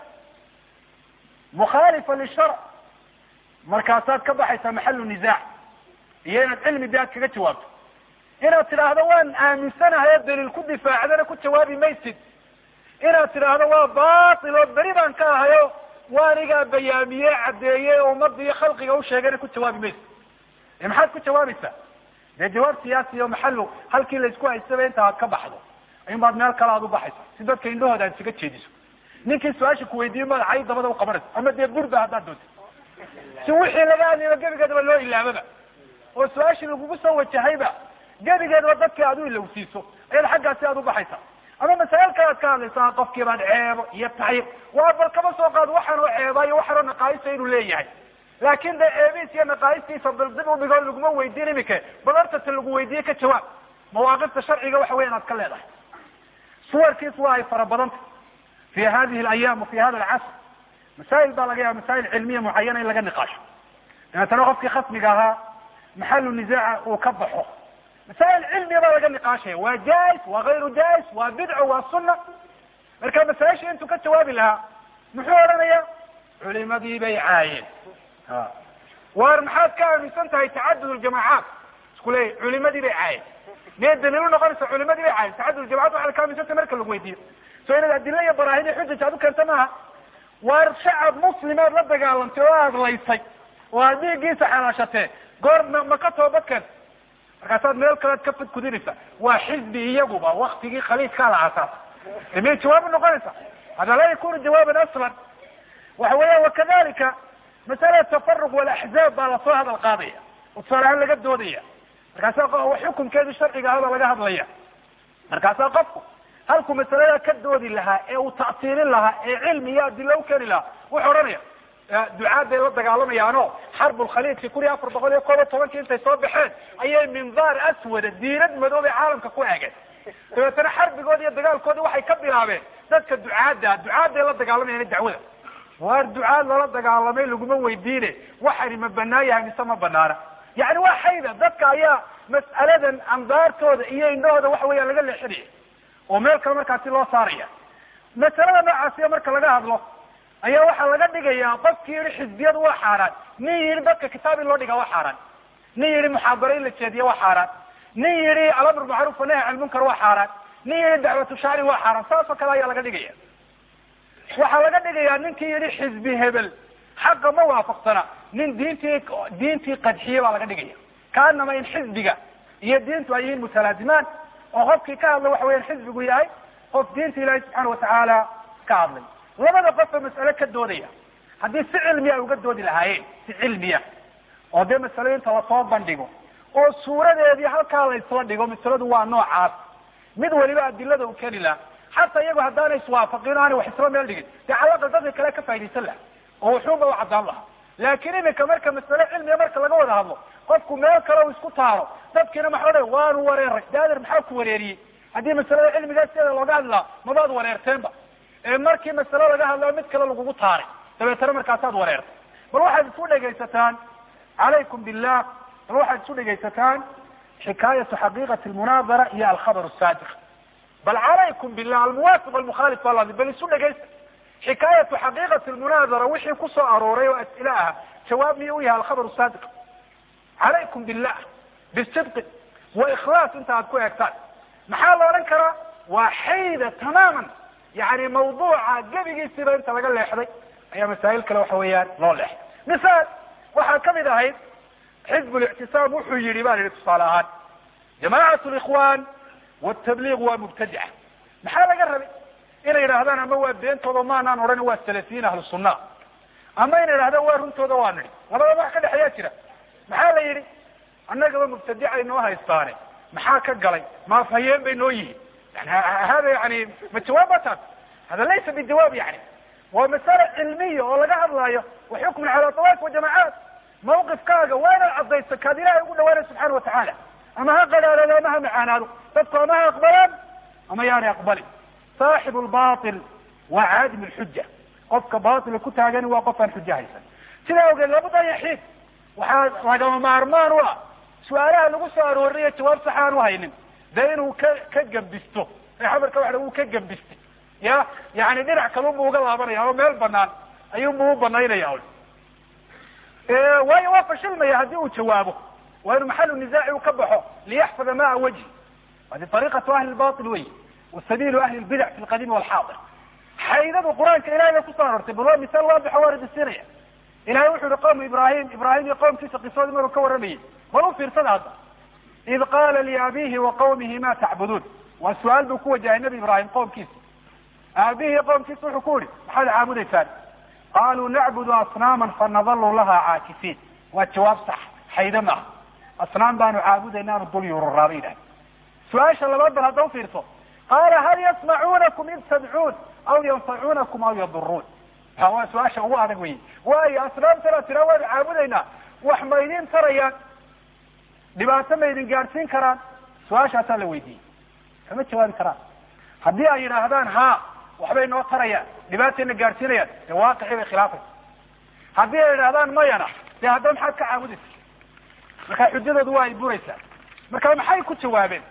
A: mukhaalifa lisharc markaasaad ka baxaysaa maxalu nisaac iyo inaad cilmi de aad kaga jawaabto inaad tidhaahdo waan aaminsanahay oo daliil ku difaacdana ku jawaabi maysid inaad tidhaahdo waa batil oo beri baan ka ahayo waanigaa bayaamiye caddeeye ummadda iyo khalqiga usheegayna ku jawaabi maysid e maxaad ku jawaabaysaa dee jawaab siyaasi o maxalo halkii laysku haystaba inta aad ka baxdo in baad meel kale aad u baxaysa si dadka indhahooda aad isaga jeediso ninkii su-aasha kuweydiiyo maad cay dabada uqabanaysa ama dee burba haddaad doonto si wixii laga hadlayba gebigeedaba loo ilaababa oo su-aashii lagugu soo wajahayba gebigeedaba dadkii aad u ilowsiiso ayaad xaggaasi aad u baxaysa ama masaa'il kale aad ka hadlaysaa qofkii baad ceebo iyo tacyiib waa bal kama soo qaado waxaan oo ceeba iyo waxaan oo naqaayisa inuu leeyahay laakin de ceebihiis iyo naqaayistiisa bal dib udhigoo laguma weydiin imike bal hortata lagu weydiiye ka jawaab mawaaqifta sharciga waxa weya inaad ka leedahay suwarkiis waa ay fara badanta fi hadihi alayaam wa fi hada alcasr masaa'il baa laga yaaba masaa'il cilmiya mucayana in laga niqaasho dabeetana qofkii khasmiga ahaa maxalu nisaaca uu ka baxo masaa'il cilmiya baa laga niqaashaya waa jais waa gayru jais waa bidco waa sunna marka masaaisha intuu ka jawaabi lahaa muxuu odhanaya culimadii bay caayeen waar maxaad ka aaminsan tahay tacadud ljamaacaat isku leeyahy culimadii bay caayeen miyay daliil unoqonaysa culimadii bay caayeen tacadud ljamacat waxaad ka aaminsan tahay marka lagu weydiiyo so inaad adila iyo baraahin iyo xujaj aad u keenta maaha waar shacab muslimaad la dagaalantay oo aad laysay oo aad dhiiggiisa xalaashatee goor ma ma ka toobad keenta markaasaad meel kalead ka fadkudinaysa waa xizbi iyaguba waktigii khaliifkaa la asaasa de miyay jawaab unoqonaysa hada laa yakunu jawaaban aslan waxa weya wakadalika masala tafaruq walaxzaab baa lasoo hadal qaadaya oo tusaale ahaan laga doodaya markaasa xukunkeedii sharciga ahaba laga hadlaya markaasaa qofku halkuu masalada ka doodi lahaa ee uu ta'siilin lahaa ee cilmi iyo adila u keeni lahaa wuxuu odhanaya ducaad bay la dagaalamayaano xarbulkhaliidki kun iyo afar boqol iyo koob iyo tobankii intay soo baxeen ayay mindaar aswada diinad madoobay caalamka ku eegeen dabeetana xarbigoodi iyo dagaalkoodi waxay ka bilaabeen dadka ducaadda ducaadday la dagaalamayaan dacwada waar ducaad lala dagaalamay laguma weydiine waxani ma banaan yahay mise ma banaana yani waa xayda dadka ayaa mas'aladan andaartooda iyo indhahooda waxa weya laga leexinaya oo meel kale markaasi loo saaraya masalada noocaasiya marka laga hadlo ayaa waxaa laga dhigayaa qofkii yihi xisbiyadu waa xaaraan nin yihi dadka kitaab in loo dhigaa waa xaaraan nin yihi muxaadaro in la jeediya waa xaaraan nin yihi alamr macruuf wanahy can lmunkar waa xaaraan nin yihi dacwatu shacri waa xaaraan saas oo kale ayaa laga dhigaya waxaa laga dhigayaa ninkii yihi xisbi hebel xaqa ma waafaqsana nin diintii diintii qadxiye baa laga dhigaya kaanama in xisbiga iyo diintu ay yihiin mutalaazimaan oo qofkii ka hadla waxa weyan xisbigu yahay qof diinta ilaahi subxaana watacaala ka hadlay labada qofba mas'ale ka doodaya haddii si cilmiya ay uga doodi lahaayeen si cilmiya oo dee masalooyinta lasoo bandhigo oo suuradeedii halkaa la isla dhigo masaladu waa noocaas mid waliba adilada u keni laha xataa iyagu haddaanay iswaafaqin o aanay wax isla meel dhigin dee calaqal dadka kale ka faa'idaysan laha oo wuxuunba u caddaan laha laakiin iminka marka masale cilmiga marka laga wada hadlo qofku meel kale u isku taaro dadkiina maxaa odhan waanu wareeray daadir maxaa ku wareeriyey haddii masalada cilmigaa sideeda looga hadli lahaa mabaad wareerteenba ee markii masale laga hadlao mid kale lagugu taaray dabeetana markaasaad wareertay bal waxaad isu dhegaysataan calaykum billah bal waxaad isu dhegaysataan xikaayatu xaqiiqati lmunaadara iyo alkhabar saadiq bal calaykum billah almuwaafiq almukhaalif baa ladi bal isu dhegaysta xikaayatu xaqiiqati lmunaadara wixii kusoo arooray oo as'ile ah jawaab miyuu u yahay alkhabar saadiq calaykum billah bisidqi wa ikhlaas inta aad ku eegtaan maxaa la odhan karaa waa xayda tamaaman yani mawduuca gebigiisiiba inta laga leexday ayaa masaa'il kale waxa weeyaan loo leexday misaal waxaa kamid ahayd xizb lictisaam wuxuu yihi baan yihi tusaale ahaan jamacat likhwan wtabliiq waa mubtadica maxaa laga rabay inay yidhaahdaan ama waa beentooda maanaan odhan waa salafiyiin ahlu sunna ama inay yidhahdaan waa runtooda waa nidhi labadaba wax ka dhexeeyaa jira maxaa la yidhi annagaba mubtadicay noo haystaane maxaa ka galay maafhayeen bay noo yihiin yani hada yani ma jawaab ba taas hada laysa bijawaab yani waa masale cilmiya oo laga hadlaayo wa xukmun cala tawaif wajamacaat mawqifkaaga waa inaad caddayso kaad ilahay ugu dhawaanay subxana watacaala ama ha qadhaadado ama ha macaanaado dadku ama ha aqbalaan ama yaanay aqbalin saaxibu lbatil waa caadim lxuja qofka batilka ku taagani waa qof aan xujo haysan sidaa awgeed labada yaxiid waxaa lagama maarmaan u ah su-aalaha lagu soo aroorinayo jawaab sax aan u haynin dee inuu ka ka gembisto ee xabarka waxa uu ka gembistay ya yani dhinac kalunbu uga laabanaya oo meel banaan ayuunbu u banaynaya waayo waa fashilmaya haddii uu jawaabo waa inu maxalu nisaaci uu ka baxo liyaxfada maa wajhi hadi ariqatu ahli lbail wey wa sabilu ahli lbidac fi lqadiimi walxaadir xaydadu qur-aanka ilahay bay kusoo arortay bal waa misaal waadixo waa radisiinaya ilahay wuxu yihi qawmu ibrahim ibrahim iyo qowmkiisa qisoodii maruu ka warramayay bal u fiirsada hadda id qaala liabihi wa qawmihi ma tacbuduun waa su-aal buu ku wajahay nabi ibrahim qowmkiisa aabihi iyo qowmkiisa wuxuu ku yihi maxaad caabudaysaan qaluu nacbudu asnaaman fanadalu laha caakifiin waa jawaab sax xayde maaha asnaam baanu caabudayna aanu dul yururaabay yidhahay su-aasha labaad bal hadda ufiirso qaala hal yasmacuunakum id tadcuun aw yanfacuunakum aw yaduruun ha waa su-aasha ugu adag wey waayo asnaamtana tira waanu caabudaynaa wax ma idin tarayaan dhibaato ma idin gaadhsiin karaan su-aashaasaa la weydiiyey kama jawaabi karaan haddii ay yidhaahdaan ha waxbay noo tarayaan dhibaatayna gaadhsiinayaan dee waaqicii bay khilaafaysa haddii ay yidhahdaan mayana dee hadda maxaad ka caabudaysa marka xujadoodu waa ay buraysaa marka maxay ku jawaabeen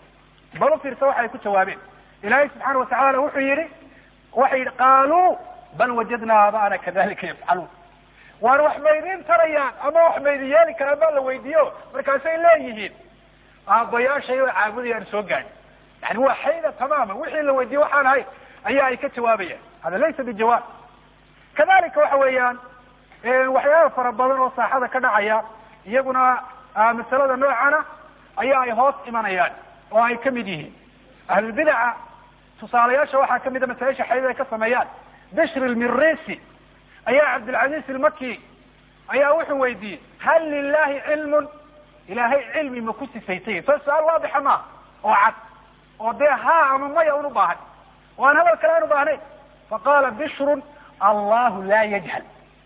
A: bal ufiirsa waxay ku jawaabeen ilaahay subxaana watacaala wuxuu yihi waxay yidhi qaaluu bal wajadnaa abaana kadalika yafcaluun waan wax maydin tarayaan ama wax maydin yeeli karaan baa la weydiiyo markaasay leeyihiin aabbayaashay oo caabudayaan soo gaadhi yani waa xayda tamaama wixii la weydiiye waxaan ahay ayaa ay ka jawaabayaan hada laysa bijawaab kadalika waxa weeyaan waxyaaba fara badan oo saaxada ka dhacaya iyaguna masalada noocana ayaa ay hoos imanayaan oo ay kamid yihiin ahlulbidaca tusaalayaasha waxaa kamida masaaisha xaydada ay ka sameeyaan bishr lmirisi ayaa cabdilcaziz ilmaki ayaa wuxuu weydiiyey hal lilahi cilmun ilaahay cilmi ma ku sifaysay so su-aal waadixa maaha oo cad oo dee ha ama maya un ubaahan oo aan hadal kale aan ubaahnay faqala bishrun allahu laa yajhal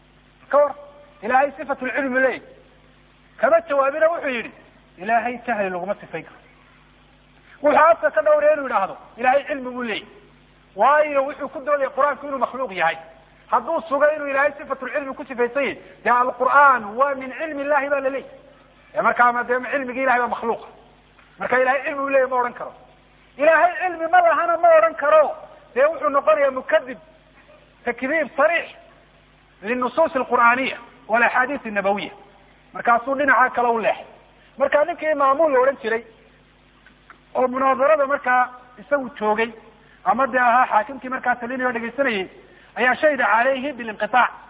A: ka war ilahay sifat lcilmi leey kama jawaabina wuxuu yihi ilaahay jahli laguma sifayn karo wuxuu afka ka dhawraya inuu yidhaahdo ilahay cilmi buu leeyay waayo wuxuu ku doodaya qur-aanku inuu makhluuq yahay hadduu sugo inuu ilahay sifatulcilmi ku sifaysay dee alqur'aan waa min cilmi illahi ba laleeyahy markaa dee cilmigi ilahay baa makhluuqa marka ilahay cilmi u leeyay ma odhan karo ilahay cilmi ma lahana ma odhan karo dee wuxuu noqonaya mukadib takdiib sariix linusuus alqur'aaniya walaxaadiis nabawiya markaasuu dhinaca kale u leexay marka ninkii maamuul la odhan jiray oo munaadarada markaa isagu joogay ama dee ahaa xaakimkii markaa talinayo o dhegaysanayay ayaa shahida calayhi bilinqiaac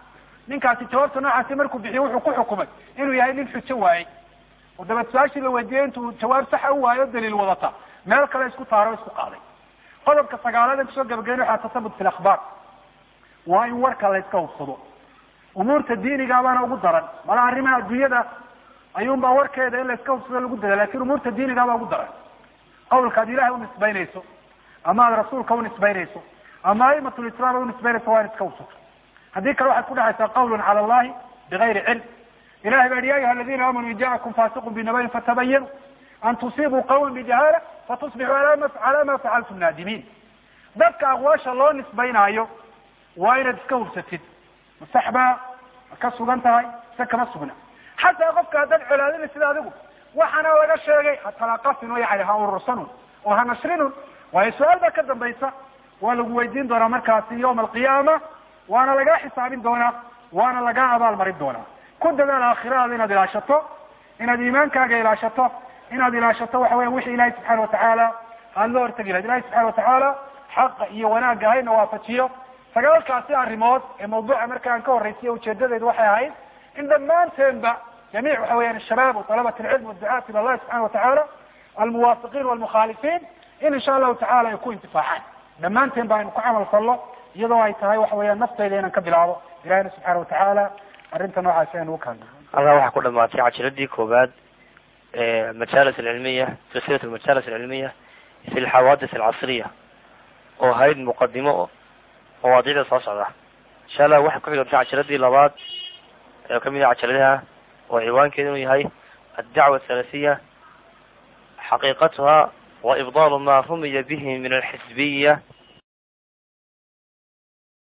A: ninkaasi jawaabta noocaasi markuu bixiyo wuxuu ku xukumay inuu yahay nin xujo waayey oo dabeed su-aashii la weydiiyey intuu jawaab saxa u waayo daliil wadata meel kale isku taaro isku qaaday qodobka sagaalaad ee kusoo gabagayn waxaa tasabut fi lakhbaar waa in warka la iska hubsado umuurta diiniga baana ugu daran mala arrimaha adduunyada ayuunbaa warkeeda in la iska hubsado lagu dada lakin umuurta diiniga baa ugu daran qawlka ad ilahay unisbaynayso ama ad rasuulka unisbaynayso ama aimatlislaam unisbaynayso waa in iska hubsato haddii kale waxaad ku dhexaysaa qawlun cala allahi bigayri cilm ilahay baa yihi ya ayuha aladina aamanuu in jaakum fasiqun binabayin fatabayanu an tusibuu qawman bijahaala fatusbixuu ala ma facaltum naadimiin dadka aqwaasha loo nisbaynaayo waa inaad iska hubsatid masaxbaa ma ka sugan tahay mise kama sugna xataa qofka haddaad colaadina sida adigu waxaana laga sheegay hatalaqafin o yani ha urursanun oo ha nashrinun waayo su-aal baa ka dambaysa waa lagu weydiin doonaa markaasi yawma alqiyaama waana lagaa xisaabin doonaa waana lagaa abaal marin doonaa ku dadaal aakhiradaada inaad ilaashato inaad iimaankaaga ilaashato inaad ilaashato waxa weya wixii ilahi subxaana watacaala aad la hortegi lahayd ilahi subxana watacaala xaqa iyo wanaagga hayna waafajiyo sagaalkaasi arrimood ee mawduuca marka aan ka horraysiyo ujeedadeedu waxay ahayd in dhammaanteenba jamiic waxa weeyaan ashabaab walabat alcilm wadacaat ila allahi subxana watacaala almuwaafiqiin walmukhaalifiin in insha allahu tacala ay ku intifaacaan dhammaanteen ba aynu ku camal fallo iyadoo ay tahay waxa weeyaan nafteyda inaan ka bilaabo ilahina subxaana watacaala arrinta noocaasi aynu uka hadlo
B: halkaa waxaa ku dhamaatay cajiradii koowaad majalis alcilmiya silsilat almajalis alcilmiya fi lxawaadis alcasriya oo ahayd muqadimo mawaadiicda soo socda insha allah waxay ku xigantay cajiradii labaad ee kamid ah cajaladaha oo ciwaankeeda inuu yahay addacwa asalasiya xaqiiqatuha wa ibdaalu ma rumiya bihi min alxisbiya